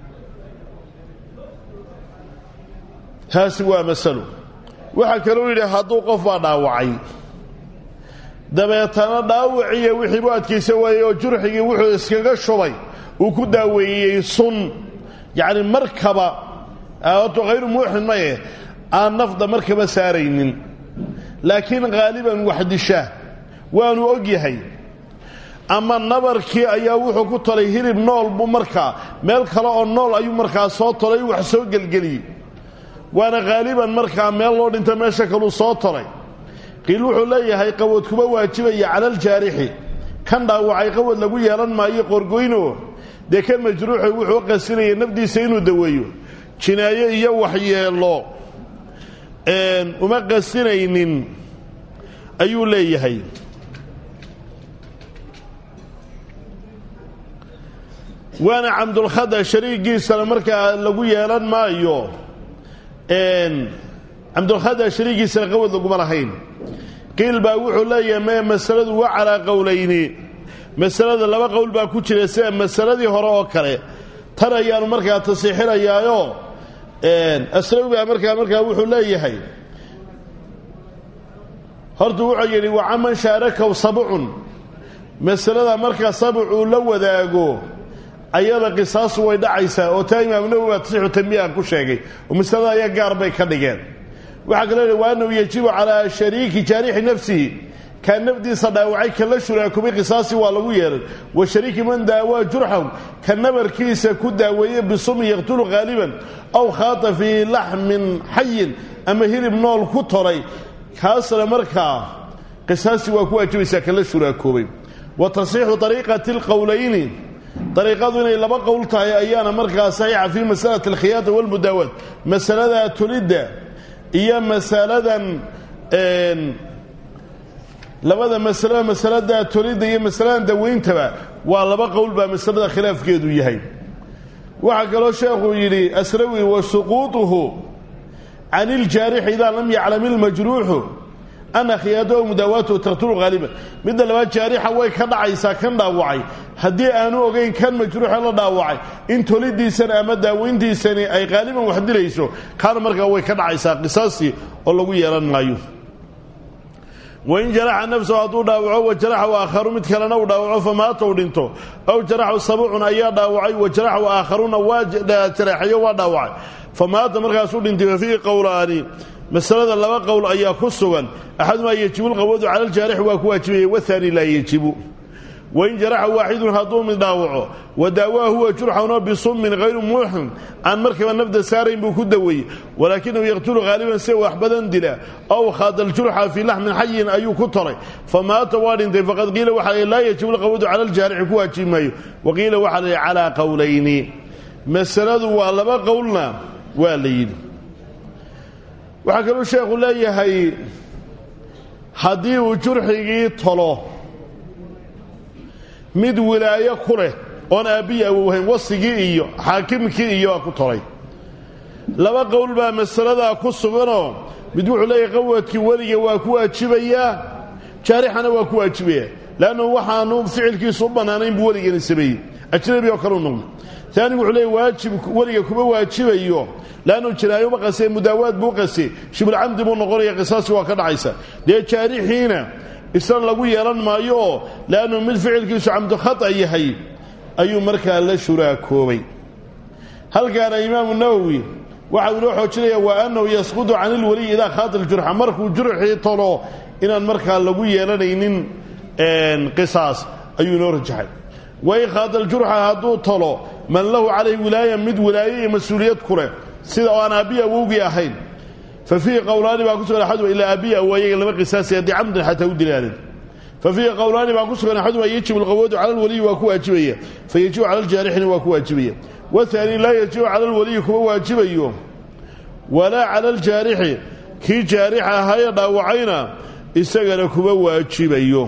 taasi waa masalo waxaa kaloo yidhi hadduu qof baa dhaawacay dabeetana dhaawiciiyo wixii bu adkaysa waayey oo jurxigii wuxuu iskaga shubay uu ku daaweeyey sun yacni markaba oto hayru muuxin maye aan nafda markaba saaraynin laakiin haaliban waxdisha waanu og yahay ama nabarkii ayaa wuxuu ku tolay hilib nool buu markaa meel kale oo nool ayuu markaa soo tolay wax soo gelgeliyey waana haaliban markaa meel loo dhinta meesha kaluu soo tolay qiil wuxuu leeyahay qawad kuma waajibaya cala aljaarixi kan dhaawacay qawad lagu yeelan maayo qorgoyno dee kan majruuxi wuxuu qasinaya nafdiisa inuu daweeyo jinaayo iyo waxyeelo uma qasinaynin ayuu leeyahay waana camdulkhada shariigiisana markaa lagu yeelan maayo camdulkhada shariigiisana qawad laguma lahayn qiil baa wuxuu leeyahay mee masaladu waa calaa qowlayni masalada laba qowl baa ku jira sida masaladii hore oo kale tan ayaanu markaa tasiixinayaayo aslawi baa markaa markaa wuxuu leeyahay hortu wuxuu yidhi wacaman shaarakaw sabcun masalada markaa sabc uu la wadaago ayada qisaasu way dhacaysaa oo taa imaam nawowi baa tasixu tanbiihan ku sheegay oo masalada ayaa gaar bay ka dhigeen waxaa kaloo yidhi wa annahu yajibu calaa shariiki jaarixi nafsihi kaa nafdiisa dhaawacay kan la shuraakubay qisaasi waa lagu yeelay wa shariiki man daawaa jurxahu ka nabarkiisa ku daaweeye bisumin yaqtulu haaliban aw khaata fii laxmin xayin ama hilib nool ku tolay kaasna markaa qisaasi waa ku waajibaysaa kan la shuraakoobay wa tasxiixu ariiqati alqowlayni dariiqadu inay laba qowl tahay ayaana markaa saxiixa fii masalati alkhiyaata walmudaawaat masalada tulidda iyo masaladan labada masalo masalada tolidda iyo masaladan dawayntaba waa laba qowl baa masalada khilaafkeedu yahay waxaa kaloo sheekuu yidhi asrawi wa suquuطuhu can iljaarixi idaa lam yaclam ilmajruuxu ana khiyaadahu mudaawaatuhu taqtulu haaliban midda labaad jaarixa way ka dhacaysaa kan dhaawacay haddii aanu ogeyn kan majruuxa la dhaawacay in tolidiisana ama daaweyntiisani ay haaliban wax dilayso kaana markaa way ka dhacaysaa qisaastii oo lagu yeelan maayo wain jaraxa nafsahu hadduu dhaawaco wa jaraxahu aakharu mid kalena uu dhaawaco famaata u dhinto aw jaraxu sabcun ayaa dhaawacay wa jaraxu aakharuuna waa jareexayo waa dhaawacay famaata markaasuu dhintay fa fiihi qowlaani masalada laba qowl ayaa ku sugan axadumaa yejibu lqawadu cala aljaarixi waa ku waajibaya wahaani laa yejibu wain jaraxa waaxidun hadduu mid dhaawaco wa daawaa huwa jurxanoo bisummin hayru muuxin aan markaba nafda saarayn buu ku daweeyey walaakinahu yaqtulu haaliban se wax badan dila aw khaada aljurxa fii laxmin xayin ayuu ku tolay famaata waa dhintay faqad qiila waxaa lii laa yajibu lqawadu cala aljaarixi ku waajibi maayo wa qiila waxaa la yidhi calaa qowlayni masaladu waa laba qowlna waa la yidhi waxaa kaluu sheekhu leeyahay haddii uu jurxigii tolo mid wilaayo ku leh oon aabbiyi awowhayn wasigii iyo xaakimkii iyo waa ku tolay laba qowl baa masaladaa ku suganoo mid wuxuu leeyahay qawadkii weliga waa ku waajibayaa jaarixana waa ku waajibaya leannu waxaanu ficilkiisu u bannaanayn buu weligani sameeyey ajnabi oo kaleu noqdo taanigu wuxuu leeyahy waajib weliga kuma waajibayo leannu jinaayoba qasee mudaawaad buu qasey shibulcamdi buu noqonaya qisaasi waa ka dhacaysa dee jaarixiina isna lagu yeelan maayo oo leannu mid ficilkiisu camdu khata yahay ayuu markaa la shuraakoobay halkaana imaamu nawowi waxau inoo xoojinaya waa annahu yasqudu can ilweliyi idaa khaata ljurxa markuu jurxii tolo inaan markaa lagu yeelanaynin qisaas ayuu inoo rajaxay wain khaata aljurxa hadduu tolo man lahu calayh wilaaya mid wilaaye iyo mas-uuliyad ku leh sida oo aan aabbiyi awowgii ahayn fa fiihi qowlaani baa ku sugan axaduma ilaa aabbiyi awaayaga lama qisaasay haddii camdan xataa u dilaanin fa fiihi qowlaani baa ku sugan axaduma yajibu alqawadu cala alwaliyi waa ku waajibaya fa yajibu cala aljaarixina waa ku waajibaya wahaani laa yajibu cala alwaliyi kuma waajibayo walaa cala aljaarixi kii jaarix ahaayee dhaawacayna isagana kuma waajibayo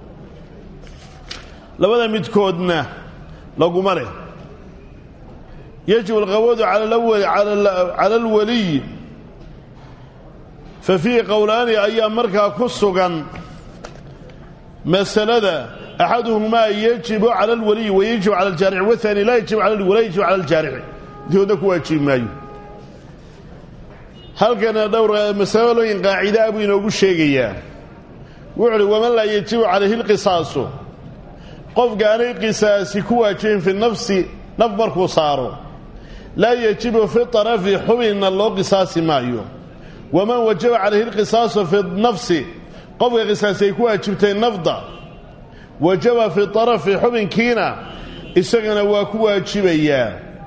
labada midkoodna laguma leh yajibu alqawadu cala alwaliyi fa fiihi qowlaani ayaa markaa ku sugan masalada axaduhumaa yajibu cala alwaliyi wayajibu cala aljaarixi wahaani laa yajibu cala walaa yajibu cala aljaarixi midkoodna ku waajibi maayo halkana dhowr masalooyin qaacidaa buu inoogu sheegayaa wuxu uhi waman laa yajibu calayhi lqisaasu qofka aanay qisaasi ku waajibin fi nafsi naf markuu saaro laa yajibu fi طarafi xubinna loo qisaasi maayo waman wajaba calayhi lqisaasu fi nafsi qofka qisaasi ay ku waajibtay nafda wajaba fi طarafi xubinkiina isagana waa ku waajibayaa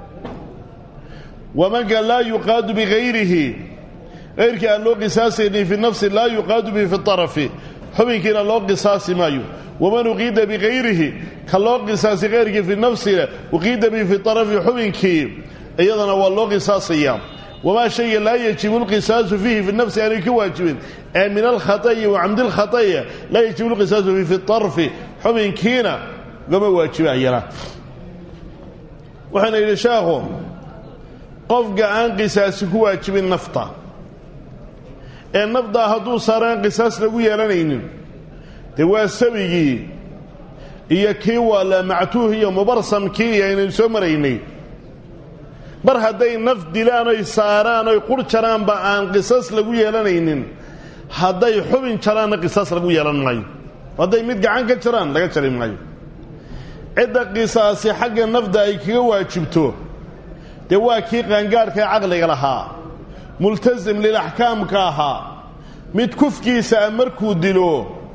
wamanka laa yuqaadu bigayrihi gayrkii aan loo qisaasaynin fi nafsi laa yuqaadu bihi fi طarafi xubinkiina loo qisaasi maayo waman uqiida bigayrihi ka loo qisaasay kayrkii fi nafsina uqiida bihi fi طarafi xubinkii iyadana waa loo qisaasayaa wamaa shayga laa yajibu lqisaasu fiihi fi nafsi aanay ka waajibin ee min alkhata'i wa camdi lkhata'i laa yajibu lqisaasu fiihi fi طarfi xubinkiina gama waajibayana waxaana yidhi sheekhu qofka aan qisaasi ku waajibin nafta ee nafdaa hadduu saaraan qisaas lagu yeelanaynin dee waa sabigii iyo kii waala mactuuh iyo mubarsamkii iyo aynaynu soo maraynay mar hadday naf dilaan oy saaraan oy qur jaraanba aan qisas lagu yeelanaynin hadday xubin jaraanna qisaas lagu yeelan maayo hadday mid gacan ka jaraan laga jari maayo cidda qisaasi xagga nafda ay kaga waajibto dee waa kii qaangaadhka ee caqliga lahaa multasim lilaxkaamka ahaa mid kufkiisa a markuu dilo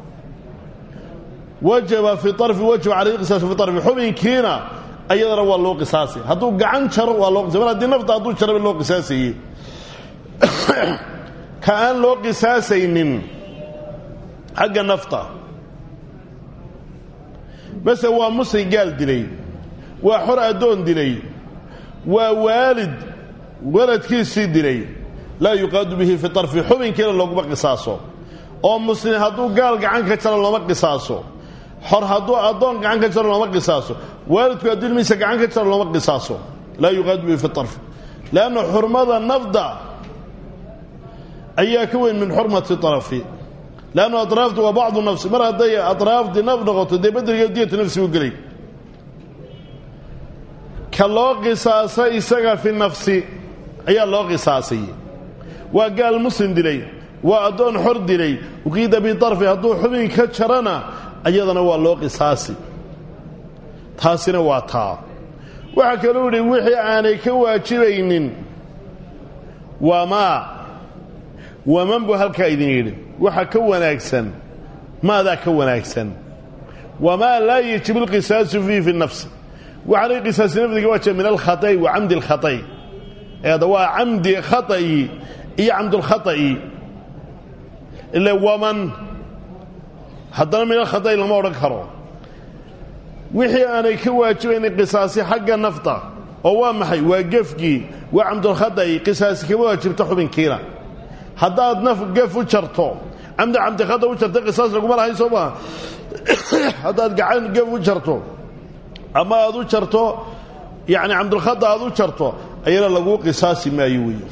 wajaba fi arfi wajaba calayhi qisaasu fi arfi xubinkiina ayadana waa loo qisaasay hadduu gacan jaro waa loo qisay mar haddii nafta hadduu jaraba loo qisaasayey ka aan loo qisaasaynin xagga nafta mase waa musri gaal dilay waa xor addoon dilay waa waalid waladkiisii dilay laa yuqaadu bihi fi arfi xubinkiina looguma qisaaso oo muslim hadduu gaal gacan ka jaro looma qisaaso xor hadduu addoon gacan ka jaro looma qisaaso waalidku hadduu ilmihiisa gacan ka jaro looma qisaaso laa yuqaadu bihi fi arfi leanna xurmada nafda ayaa ka weyn min xurmati arafi leannu atraaftu waa bacdu nafsi mar hadday atraaftii naf noqoto dee bedriga diyatu nafsi u gelay ka loo qisaasa isaga fi nafsi ayaa loo qisaasay waa gaal muslim dilay waa addoon xor dilay uqiida biarfi hadduu xubin ka jarana ayadana waa loo qisaasi taasina waa taa waxaa kaluu yidhi wixii aanay ka waajibaynin wamaa waman buu halkaa idin yidhi waxa ka wanaagsan maadaa ka wanaagsan wamaa laa yajibu lqisaasu fiihi fi nafsi waxaanay qisaasi nafdiga waajiba min alkhata'i wa camdi alkhata'i eeda waa camdi khata'i iyo camdulkhata'i ile waman haddana min alkhata'i lama odhan karo wixii aanay ka waajibaynin qisaasi xagga nafta oo waa maxay waa gefkii waa camdulkhata'i qisaasi kama waajibto xubinkiina haddaad naf gef u jarto camdi camdikhata u jarta qisaas laguma lahayn soo maa haddaad gacan gef u jarto ama aad u jarto yacni camdulkhada aad u jarto ayana laguu qisaasi maayo weeye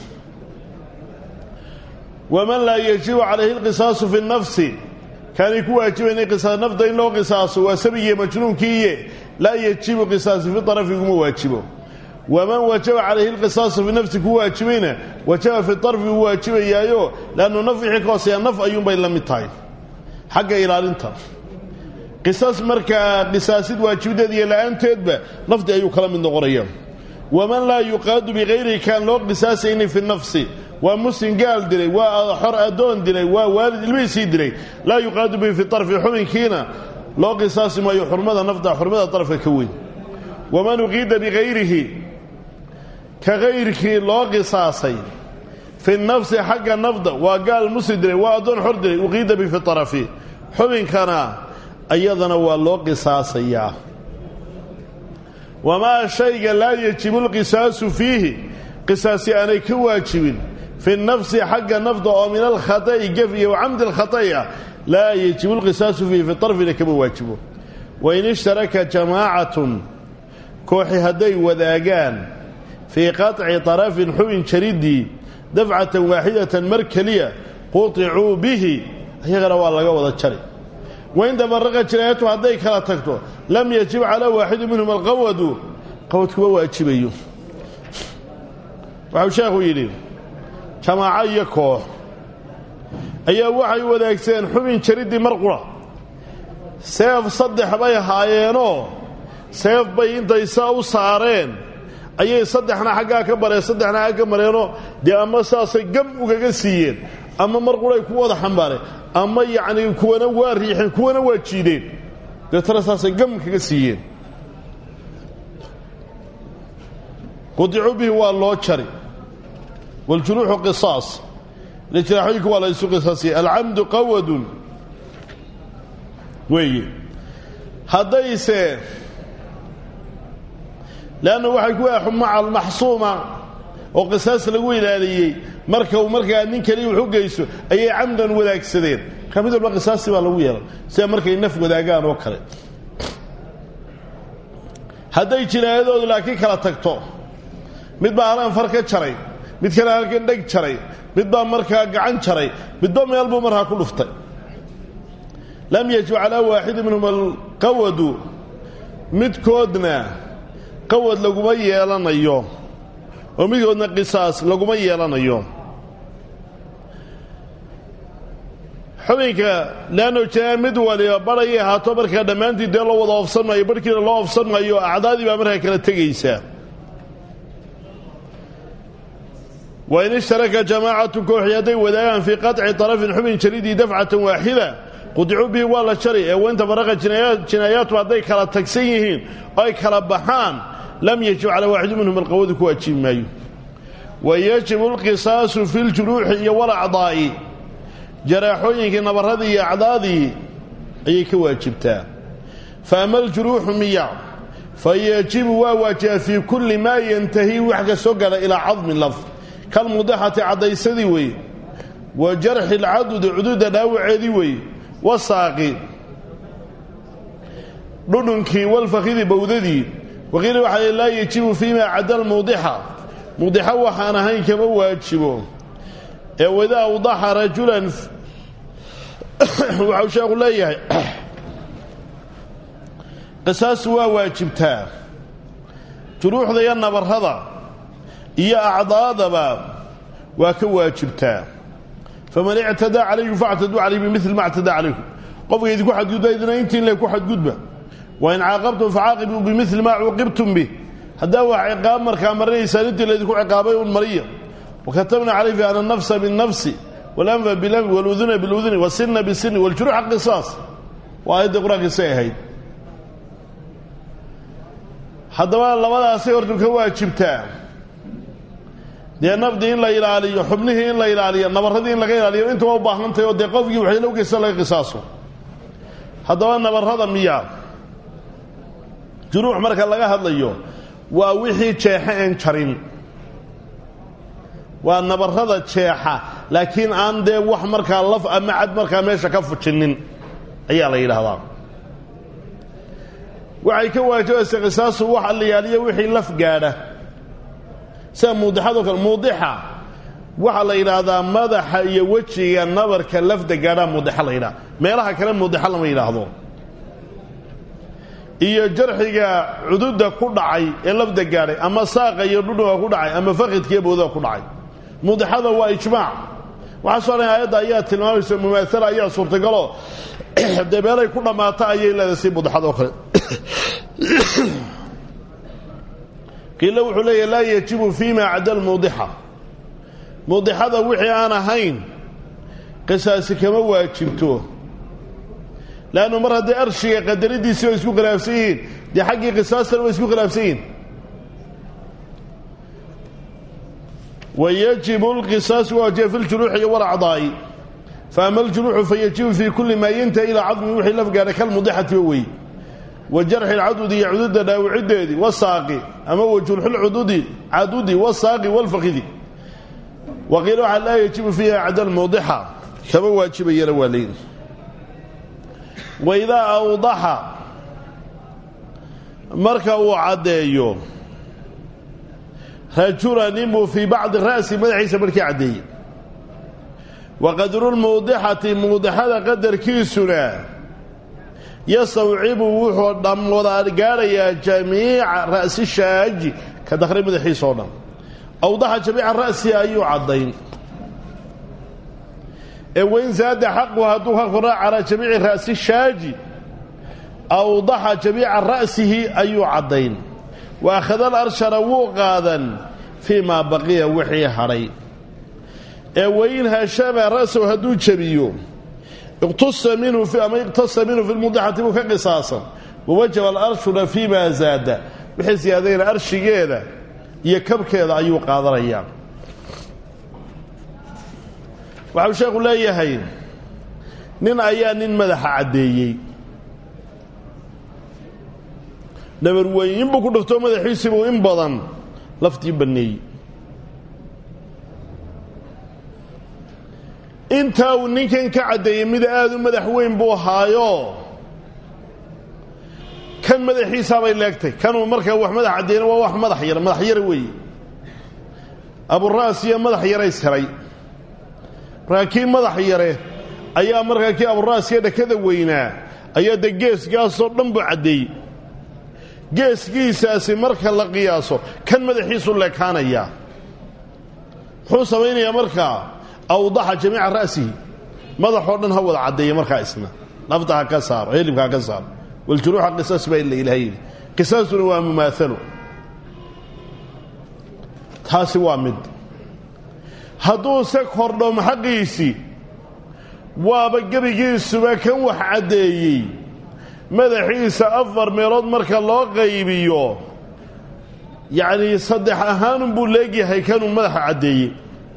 waman laa yajibu calayhi lqisaasu fi nafsi kaanay ku waajibaynay qisaas nafda in loo qisaaso waa sabigiiyo majnuunkiiye laa yajibu qisaasu fi arafi iguma waajibo waman wajaba calayhi lqisaasu fi nafsi ku waajibayna wajaba fi arfi uu waajibayaayo leannu naf wixii ka hooseeya naf ayuunbay la mid tahay xagga ilaalinta qisaas markaa qisaasid waajibadeed iyo la'aanteedba nafdi ayuu kala mid noqonaya waman laa yuqaadu bikayrihi kaan loo qisaasaynin fi nafsi waa muslim gaal dilay waa xor addoon dilay waa waalid ilmihiisii dilay laa yuqaadu bihi fi arfi xubinkiina loo qisaasi maayo xurmada nafda xurmada arafka ka weyn waman uqiida bikayrihi ka kayrkii loo qisaasay fi nafsi xagga nafda waa gaal muslim dilay waa addoon xor dilay uqiida bihi fi arafi xubinkana ayadana waa loo qisaasayaa wamaa shayga laa yajibu lqisaasu fiihi qisaasi aanay ka waajibin fi nafsi xagga nafta oo min alkhata'i gef iyo wacamdi alkhata'i ah laa yajibu lqisaasu fiihi fi طarfina kama waajibo wain ishtaraka jamaacatun kooxi hadday wadaagaan fii qaطci طarafin xubin jaridii dafcatan waaxidatan mar keliya quطicuu bihi ayagana waa laga wada jari wain tafaraqa jinaayatu hadday kala tagto lam yajib calaa waaxidi minhum alqawadu qawadkuma waajibayo waxau sheekhu yidhi jamaaco iyo koox ayaa waxay wadaagsadeen xubin jariddii mar qura seef saddex bay haayeenoo seef bay intay saa u saareen ayay saddexna xaggaa ka mareen saddexna xagga ka mareenoo dee ama saasay gam ugaga siiyeen ama mar quray ku wada xambaareen ama yacnii kuwana waa riixeen kuwana waa jiideen deetana saasay gam kaga siiyeen qudicu bihi waa loo jari wاljuruuxu qisaas jiraaxooyinku waa la isu qisaasiyey alcamdu qawadun weeye haddayse leanna waxay ku ah maca almaxsuuma oo qisaas lagu ilaaliyey marka uu markaa nin keliya wax u geysto ayay camdan wadaagsadeen ka mid walba qisaasti baa lagu yeelay sida markay naf wadaagaan oo kale hadday jinaayadoodu laakiin kala tagto mid baa halaan far ka jaray mid kale halkan dheg jaray mid baa markaa gacan jaray midba meel buu markaa ku dhuftay lam yajib calaa waaxidi minhum alqawadu midkoodna qawad laguma yeelanayo oo midkoodna qisaas laguma yeelanayo xubinka leanno jinaa mid waliba barhayay ahaato markaa dhammaantii dee loo wada oofsan maayo barhkiina loo oofsan maayo acdaadii baa markaa kala tegaysaa wain ishtaraka jamaacatu kooxi hadday wadaagaan fii qaطci طarafin xubin jaridii dafcatan waaxida qudicuu bihi waa la jari ee wainta faraqa jinaayaatu hadday kala tagsan yihiin oo ay kala baxaan lam yajib calaa waaxidi minhum alqawadu ku waajibi maayo wayajibu اlqisaasu fi اljuruuxi iyo walacdaa'i jaraaxooyinkii nabaradii iyo acdaadii ayay ka waajibtaa faama aljuruuxu miya fayajibu waa waajiba fii kulli maa yantahi wax ka soo gala ilaa cadmi lafd kalmudixati caddaysadii weeye wa jarxi lcadudi cududa dhaawaceedii weeye wasaaqi dhudhunkii walfakidi bowdadii waqiila waxaa laa yajibu fiima cadda lmuudixa muudixa waxaan ahayn kama waajibo ee wadaa awdaxa rajulan waxau sheekhu leeyahay qisaasu waa waajibtaa juruuxda iyo nabarrada iyo acdaadaba waa ka waajibtaa faman ictadaa calaykum factaduu calayh bimili ma ctadaa calaykum qofka idinku xadgudba idina intiin le ku xadgudba wain caaqabtum facaaqibuu bimili maa cuuqibtum bih haddaa wax ciqaab markaa marinaysaan intii laydinku ciqaabay un mariya wakatabna calayhi ana anafsa binnafsi walanfa bilanfi waluduna biluduni wasinna bisini waljuruuxa qisaas waa aayaddii qur-aankiisay ahayd haddaba labadaasay hortu ka waajibtaa dee nafdii in la ilaaliyo xubnihii in la ilaaliyo nabarradii in laga ilaaliyo intaba u baahantahy oo dee qofkii waxay loo geysta laga qisaaso haddaba nabarrada miya juruux marka laga hadlayo waa wixii jeexa een jarin waa nabarrada jeexa laakiin aan dee wax markaa laf ama cad markaa meesha ka fujinin ayaa la yidhaahdaa waxay ka waajibaysa qisaasu wax allayaaliyo wixii laf gaadha sida muudixadoo kale muudixa waxaa la yidhaahdaa madaxa iyo wejiga nabarka lafda gaadhaa muudixa la yidhaha meelaha kale muudixa lama yidhaahdo iyo jarxiga cududa ku dhacay ee lafda gaadhay ama saaqa iyo dhudhuga ku dhacay ama fakidkiiyo bowdaha ku dhacay muudixada waa ijmaac waxaa soo dhan aayadda ayaa tilmaamaysa mumaasala ayaa suurtagaloo dee meelay ku dhammaata ayay leedahay si muudixadoo kale qiilo wuxuu leeyahy laa yajibu fiima cadda lmuudixa muudixada wixii aan ahayn qisaasi kama waajibto leannu mar haddii arshiga qadaradiisii way isku khilaafsan yihiin dee xaggii qisaastana way isku khilaafsan yihiin wayajibu lqisaasu waajiba fi ljuruuxi iyo walacdaa'i faama aljuruuxu fayajibu fii kulli maa yantahi ilaa cadmi wixii laf gaadha kalmudixati wa wey wa jarxi lcadudi iyo cududa dhaawaciddeedii wasaaqi ama wajurxilcududi cadudi wasaaqi walfakidi waqiila waxaa laa yajibu fiiha cadal mawdixa kama waajibayana waa leyn waidaa awdaxa marka uu caddeeyo rajulan inbuu fii bacdi ra'si madaxiisa markii caddeeyey wa qadrulmawdixati mawdixada qadarkiisuna yastawcibu wuxuu dham wada gaadhayaa jamiica ra'si shaaji ka dakray madaxiisa oo dhan awdaxa jamiica ra'si ayuu caddayn ee wayn saada xaqu hadduu ka koraa calaa jamiici ra'si shaaji awdaxa jamiica ra'sihi ayuu caddayn wa akhada alarshara wuu qaadan fii maa baqiya wixii hadhay ee wain hashama ra'sahu hadduu jebiyo iqtusa minhu ama iqtasa minhu fi lmudixati buu ka qisaasan wawajaba alarshuna fii maa zaada wixii siyaadayna arshigeeda iyo kabkeeda ayuu qaadanayaa waxau sheekhu leeyahay nin ayaa nin madaxa caddeeyey dhabarweyn inbuu ku dhuftoo madaxiisiibuu in badan laftii banneeyey intaa uu ninkan ka caddeeyey mid aada u madax weyn buu ahaayo kan madaxiisaabay leegtay kanuu markaa wax madax caddeeyna waa wax madax yar madax yara weeye aburaas iyo madax yaray siray markaa kii madax yare ayaa markaa kii aburaasiyo dhakada weynaa ayaa dee geesgaasoo dhan buu caddeeyey geeskiisaasi marka la qiyaaso kan madaxiisu leekaanayaa muxuu samaynayaa markaa awdaxa jamiica ra'sihi madaxoo dhan ha wada caddeeya markaa isna nafta ha ka saaro hilibka ha ka saaro waljuruuxa qisaas baa ila ilaha yidhi qisaasuna waa mumaalo taasi waa mid hadduuse kordho maxaqiisii waaba gebigiisuba kan wax caddeeyey madaxiisa afar meelood marka loo qaybiyo yacnii saddex ahaanunbuu leegyahay kanuu madaxa caddeeyey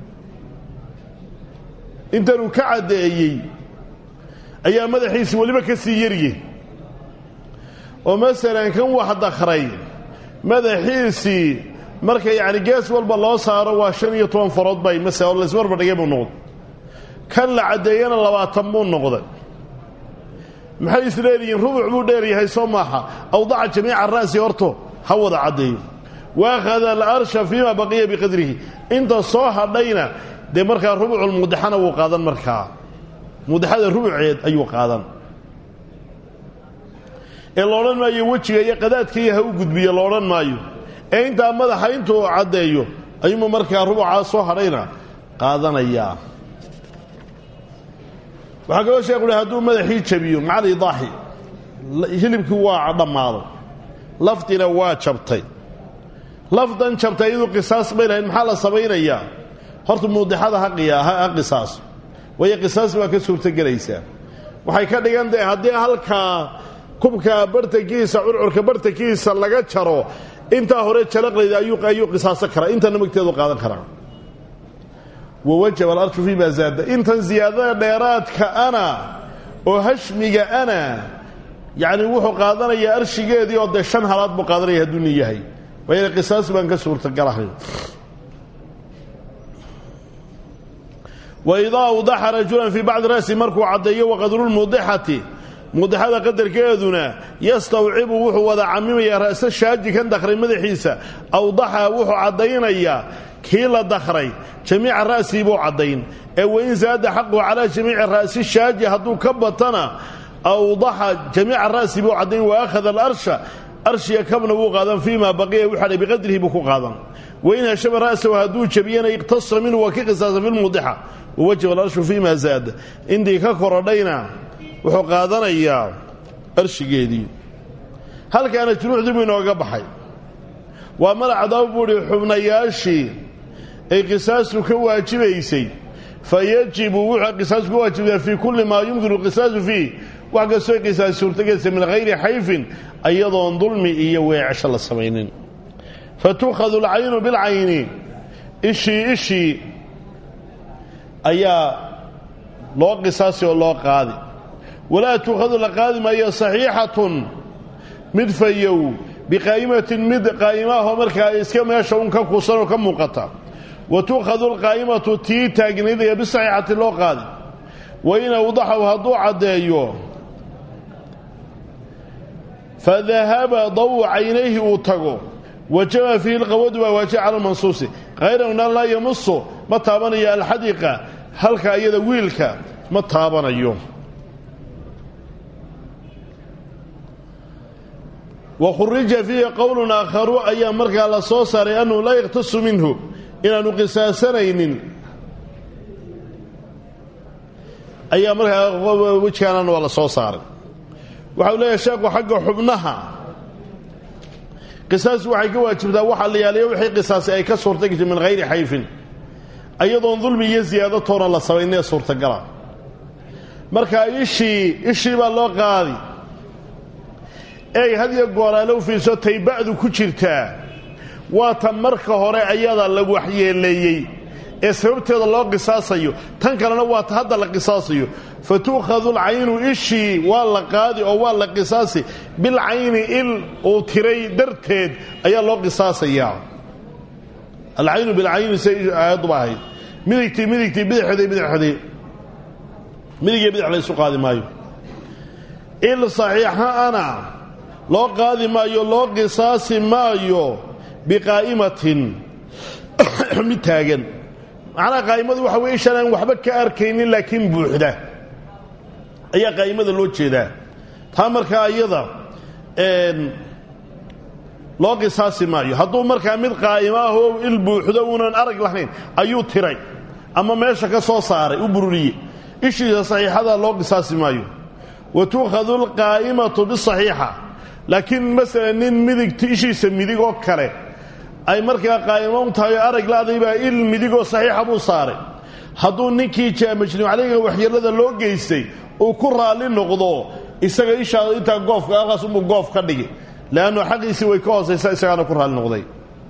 intanuu ka caddeeyey ayaa madaxiisi weliba ka sii yarye oo masalan kan wax dakray madaxiisii marka yacni gees walba loo saaro waa shan iyo toban farood bay masala oo laysmarba dhigay buu noqday kan la caddeeyana labaatan buu noqday maxay is leedihiin rubuc buu dheeryahay soo maaha awdaca jamiica ra'si horto ha wada caddeeyo waakhada alarsha fiima baqiya biqadrihi inta soo hadhayna dee markaa rubuculmuudixana wuu qaadan markaa muudixada rubuceed ayuu qaadan ee loodhan maayo wejiga iyo qadaadkaiyo ha u gudbiyo loodhan maayo ee intaa madaxa intuu caddeeyo ayuuma markaa rubucaa soo hadhayna qaadanayaa waxaa kaloo sheekhu uhi hadduu madaxii jabiyo macal idaaxi hilibkii waa dhammaaday laftina waa jabtay lafdan jabtay iyaduu qisaas bay lahayd maxaa la samaynayaa horta muudixada ha qisaas waayo qisaas baa ka suurtogelaysaa waxay ka dhigan tahay haddii halkaa kubka bartankiisa curcurka bartankiisa laga jaro intaa hore jalaqlayda ayuu qisaaso karaa intana magteedu qaadan karaa wawajaba alarshu fii maa zaada intan ziyaadada dheeraadka ana oo hashmiga ana yacni wuxuu qaadanayaa arshigeedii oo dee shan halaad buu qaadanaya hadduu nin yahay waayo qisaas baan ka suurtagalahay waidaa awdaxa rajulan fii bacdi ra'si markuu caddeeyo waqadrulmuudixati muudixada qadarkeeduna yastawcibu wuxuu wada camimayaa ra'sa shaaji kan dakray madaxiisa awdaxa wuxuu caddaynayaa kii la dakray jamiica ra'sii buu caddayn ee wain saada xaquhu calaa jamiici ra'si shaaji hadduu ka batana awdaxa jamiica ra'si buu caddayn wa akhada alarsha arshiga kabna wuu qaadan fii maa baqiya wuxadha biqadrihi buu ku qaadan wain hashama ra'sahu hadduu jabiyana iqtasa minhu waa ka qisaasa fi lmuudixa wawajaba alarshu fii maa zaada intii ka korodhayna wuxuu qaadanayaa arshigeedii halkaana junuucdii buu inooga baxay waa malacdaba buuhi xubnayaashii ay qisaastu ka waajibaysay fa yajibu wuxuu qisaasu ka waajibtaa fii kulli maa yumkinu qisaasu fiih wax kastoo qisaas suurtagelaysa min hayri xayfin iyadoon dulmi iyo weecasho la samaynin fa tuukhadu alcaynu bilcayni ishii ishii ayaa loo qisaasi oo loo qaadi walaa tuukhadu la qaadi maayo saxiixatun mid fayow biqaa'imatin mid qaa'ima ahoo markaa iska meesha un ka kuusan oo ka muuqata wa tuukhadu alqaa'imatu tii taagnaydaya bisaxiixati loo qaadi wa in awdaxahu hadduu caddeeyo fadahaba dawu caynayhi uu tago wajaba fiihi lqawadu baa waajiba cala lmansuusi hayrahuna laa yamusu ma taabanayo alxadiqa halka iyada wiilka ma taabanayo wa khurija fiihi qowlun aakharu ayaa markaa la soo saaray annahu laa yakhtasu minhu inaanu qisaasanaynin ayaa markaa wejkaanana waa la soo saaray waxau leeyahay sheekhu xagga xubnaha qisaas waxay ka waajibtaa waxaa la yaaliya wixii qisaasi ay ka suurta gashay min hayri xayfin ayadoon dulmi iyo siyaado toona la samaynee suurtagala markaa ishii ishii baa loo qaadi eeg had iyo gooraale u fiirso tayba'du ku jirtaa waa tan marka hore ayada la waxyeeleeyey ee sababteeda loo qisaasayo tan kalena waa ta hadda la qisaasayo fa tu'khadu alcaynu ishii waa la qaadi oo waa la qisaasi bilcayni il uu tiray darteed ayaa loo qisaasayaa alcaynu bilcayni say aayadduba ahayd midigtii midigtii bidixdii bidixdii midig iyo bidix la ysu qaadi maayo il saxiixa ana loo qaadi maayo loo qisaasi maayo biqaa'imatin mid taagan macnaha qaa'imadu waxa weye ishaan aan waxba ka arkaynin laakiin buuxda ayaa qaa'imada loo jeedaa taa markaa iyada loo qisaasi maayo hadduu markaa mid qaa'imo ah oo il buuxdo uunan arag lahayn ayuu tiray ama meesha ka soo saaray u bururiyey ishiisa saxiixada loo qisaasi maayo wa tuukhadu alqaa'imatu bisaxiixa laakiin masalan nin midigta ishiisa midig oo kale ay markaa qaa'imo u tahay oo arag la'day baa il midigoo saxiixa buu saaray hadduu ninkii jaamajnim calayga waxyeellada loo geystay uu ku raalli noqdo isaga ishaada intaa goofka halkaas unbuu goof ka dhigi leannu xaqiisii way ka hoosaysaa isagaana ku raalli noqday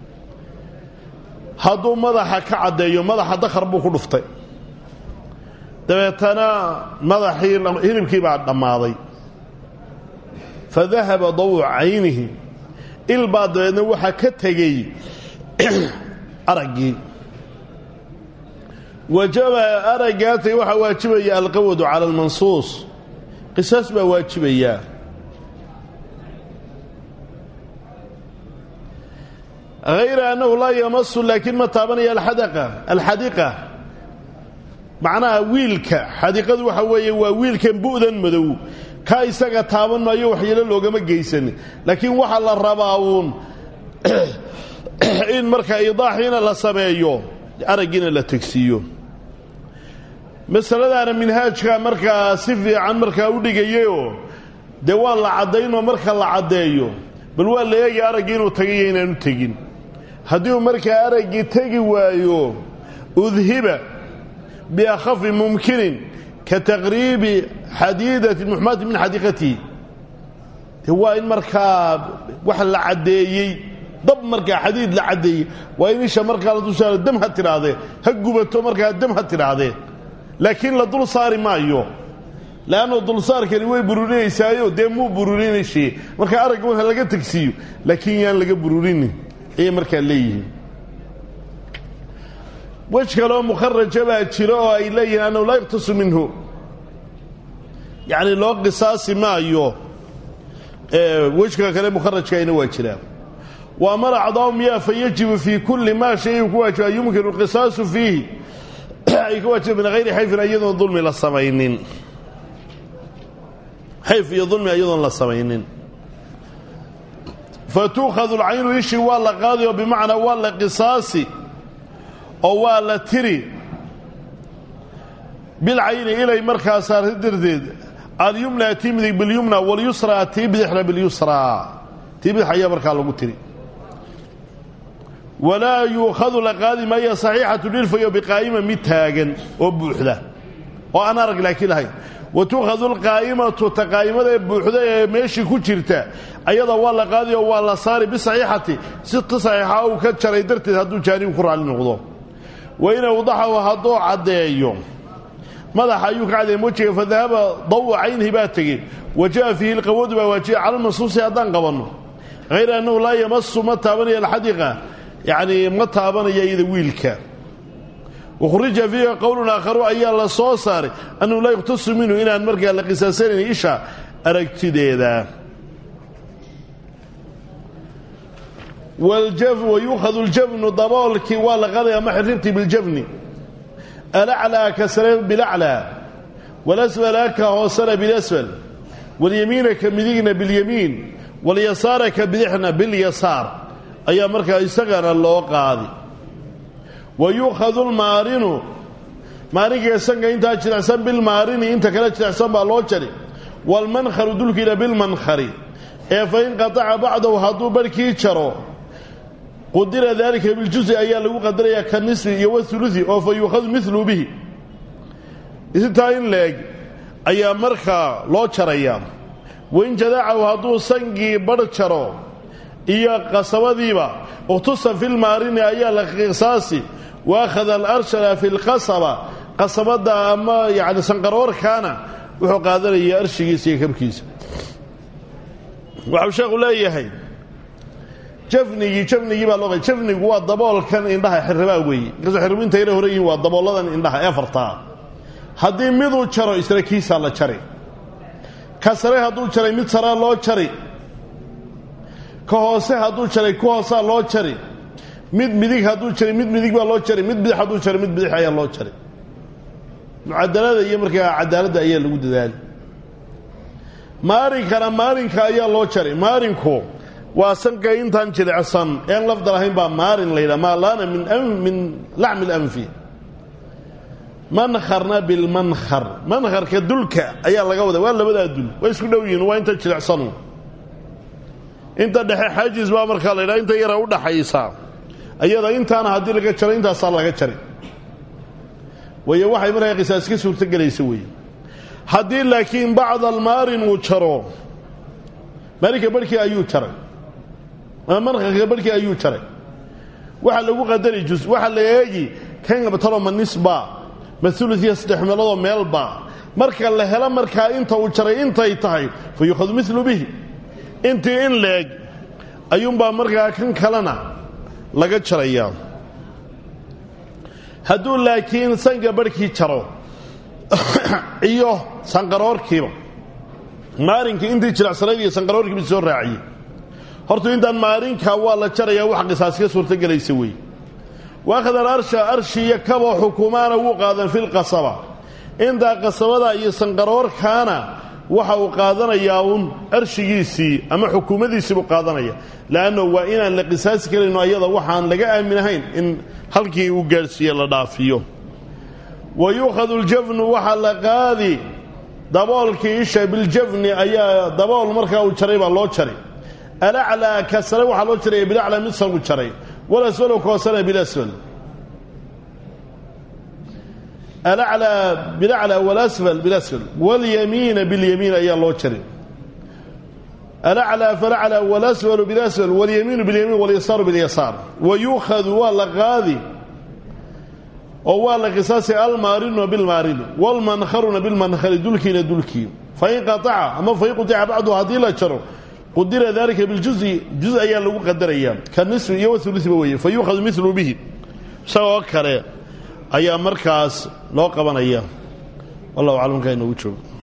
hadduu madaxa ka caddeeyo madaxa dakhar buu ku dhuftay dabeetana madaxii hilibkii baa dhammaaday fa dahaba dawu caynihi il baa dabeedna waxaa ka tegey araggii wajaba araggaatay waxaa waajibaya alqawadu cala almansuus qisaas baa waajibayaa hayra annahu laa yamasu laakiin ma taabanaya alxadaqa alxadiqa macnaha wiilka xadiqadu waxa weeye waa wiilkan bu'dan madow ka isaga taaban maayo waxyeelo loogama geysanin laakiin waxaa la rabaa uun in markaa idaaxiina la sameeyo araggiina la tegsiiyo masaladaana minhaajka markaa si fiican markaa u dhigayayoo dee waa la caddaynoo marka la caddeeyo bal waa la eegaya araggii inuu tagayo inaanu tegin haddii uu markaa araggii tegi waayo udhiba biakhafi mumkinin ka taqriibi xadiidati muxmati min xadiiqatihi de waa in markaa wax la caddeeyey dab markaa xadiid la caddeeyey waa in isha markaa la dulsaaro dam ha tidhaahdee ha gubato markaa dam ha tidhaahdee laakiin la dul saari maayo leannu dulsaarkani way bururinaysaayo dee muu bururinayshee markaa aragga marka laga tegsiiyo laakiin yaan laga bururinin ayay markaa leeyihiin wej kaleoo mukharaja baa jira oo ay leeyihiin annahu laa yuktasu minhu yacni loo qisaasi maayo wejka kale mukharajkaayna waa jiraa wa amara acdaa'u miyaa fa yajibu fii kulli maa shayin ku waajiba yumkinu alqisaasu fiihi ay ka waajiba min hayri xayfin iyadoon dulmi la samaynin xayf iyo dulmi iyadoon la samaynin fa tuukhadu alcaynu ishii waa la qaadi oo bimacnaa waa la qisaasi oo waa la tiri bilcayni ilay markaa saarta darteed alyumna tii midig bilyumna walyusraa tii bidixna bilyusraa tii bidix ayaa markaa lagu tiri walaa yuukhadu la qaadi maayo saxiixatu dhilfayo biqaa'ima mid taagan oo buuxda oo aan arag laakiin lahayn wa tuukhadu alqaa'imatu ta qaa'imada ee buuxda ee meeshii ku jirta ayada waa la qaadi oo waa la saari bisaxiixati si ta saxiixa uu ka jaray darteed hadduu jaanibu ku raalli noqdo wain awdaxahu hadduu caddeeyo madaxa ayuu ka caddeeyey wejiga fa dahaba dawu caynihi baa tegey wa ja'a fiihi lqawadu baa waajiba cala lmansuusi haddaan qabanno hayra annahu laa yamasu ma taabanayo alxadiqa yacnii ma taabanaya iyada wiilka wakhrija fiiha qowlun aakharu ayaa la soo saaray annahu laa yuqtasu minhu inaan markaa la qisaasanayn isha aragtideeda wayuukhadu ljafnu daboolkii waa la qaadaya ama xirribtii biljafni alaclaa ka sare bilaclaa walasfala ka hoosana bilasfal walyamiina ka midigna bilyamiin walyasaara ka bidixna bilyasaar ayaa markaa isagana loo qaadi wa yuukhadu lmaarinu maarinka sanka intaa jilicsan bilmaarini inta kale jilicsan baa loo jari waalmankharu dulkiina bilmankhari ee fa in qataca bacdahu hadduu barhkii jaro qudira daalika biljusi ayaa lagu qadarayaa ka nisfi iyo waulusi oo fa yuukhadu milu bihi intaa in leeg ayaa markaa loo jarayaa wain jadacahu hadduu sangii barh jaro iyo qasabadiiba ukhtusa fi lmaarini ayaa la qisaasi wa akhada alarshana fi lqasaba qasabadda ama yani sanqaroorkaana wuxuu qaadanayaa arshigiisa iyo kabkiisa waxau sheekhu leeyahay jafnigii jafnigii baa loo jafnigu waa daboolkan indhaha xirribaa weeye markaasoo xirribu inta yara hore yihiin waa dabooladan indhaha ee afartaa haddii miduu jaro isna kiisaa la jari ka sare hadduu jaray mid saraa loo jari ka hoose hadduu jaray ku hoosaa loo jari mid midig hadduu jaray mid midig baa loo jari mid bidix hadduu jaray mid bidix ayaa loo jari mucadalada iyo markaa cadaaladda ayaa lagu dadaali maarinkana maarinka ayaa loo jaray maarinku waa sanka intaan jilicsan een lafda lahayn baa maarin la yidhaha maa laana min min lacmi اlanfi mankharna bilmankhar mankharka dulka ayaa laga wada waa labadaa dul waa isku dhow yihin waa inta jilicsanu inta dhexe xaajis baa markaa la yidhaha inta yara u dhaxaysa ayada intaana haddii laga jaro intaasaa laga jari waayo waxay markaa qisaas ka suurtogelaysa weeye haddii laakiin bacda almaarin uu jaro maarinka barhkii ayuu jaray ama mankarka barhkii ayuu jaray waxaa lagu qadari jus waxaa la eegi kan talo ma nisba ma uluiya saddex meeloodoo meelba marka la helo markaa inta uu jaray intay tahay fa yuukhadu milu bihi intii in leeg ayuunbaa markaa kan kalena laga jarayaa hadduu laakiin sanka barhkii jaro iyo sanqaroorkiiba maarinkii intii jiracsanayd iyo sanqaroorkiiba soo raaciyey hortu intaan maarinka waa la jarayaa wax qisaas ka suurtogelaysa weeye waakhada alarsha arshiiyo kaboo xukumaana wuu qaadan filqasaba intaa qasabada iyo sanqaroorkaana waxa uu qaadanayaa uun arshigiisii ama xukuumadiisii buu qaadanaya le'anno waa inaan la qisaasi karayno ayada waxaan laga aaminahayn in halkii uu gaadhsiiye la dhaafiyo wa yuukhadu ljafnu waxaa la qaadi daboolkii isha biljafni ayaa dabool markaa uu jaray baa loo jaray alaclaa ka sare waxaa loo jaraya bilaclaa mid sargu jaray walasfalo koosana bilasfal alaclaa bilaclaa walasfal bilasfal walyamiina bilyamiin ayaa loo jaray alaclaa falaclaa walasfalu bilasfal walyamiinu bilyamiin walyasaaru bilyasaar wa yuukhadu waa la qaadi oo waa la qisaasay almaarinu bilmaarini wlmankharuna bilmankhari dulkiina dulkii fain qaaca ama fain qutica bacdu haddii la jaro qudira dalika biljuzi juz ayaa lagu qadarayaa ka nisfi iyo wauluiba weeye fa yuukhadu milu bihi isagoo kale ayaa markaas loo qabanaya wallahu aclam kaa inoogu joogo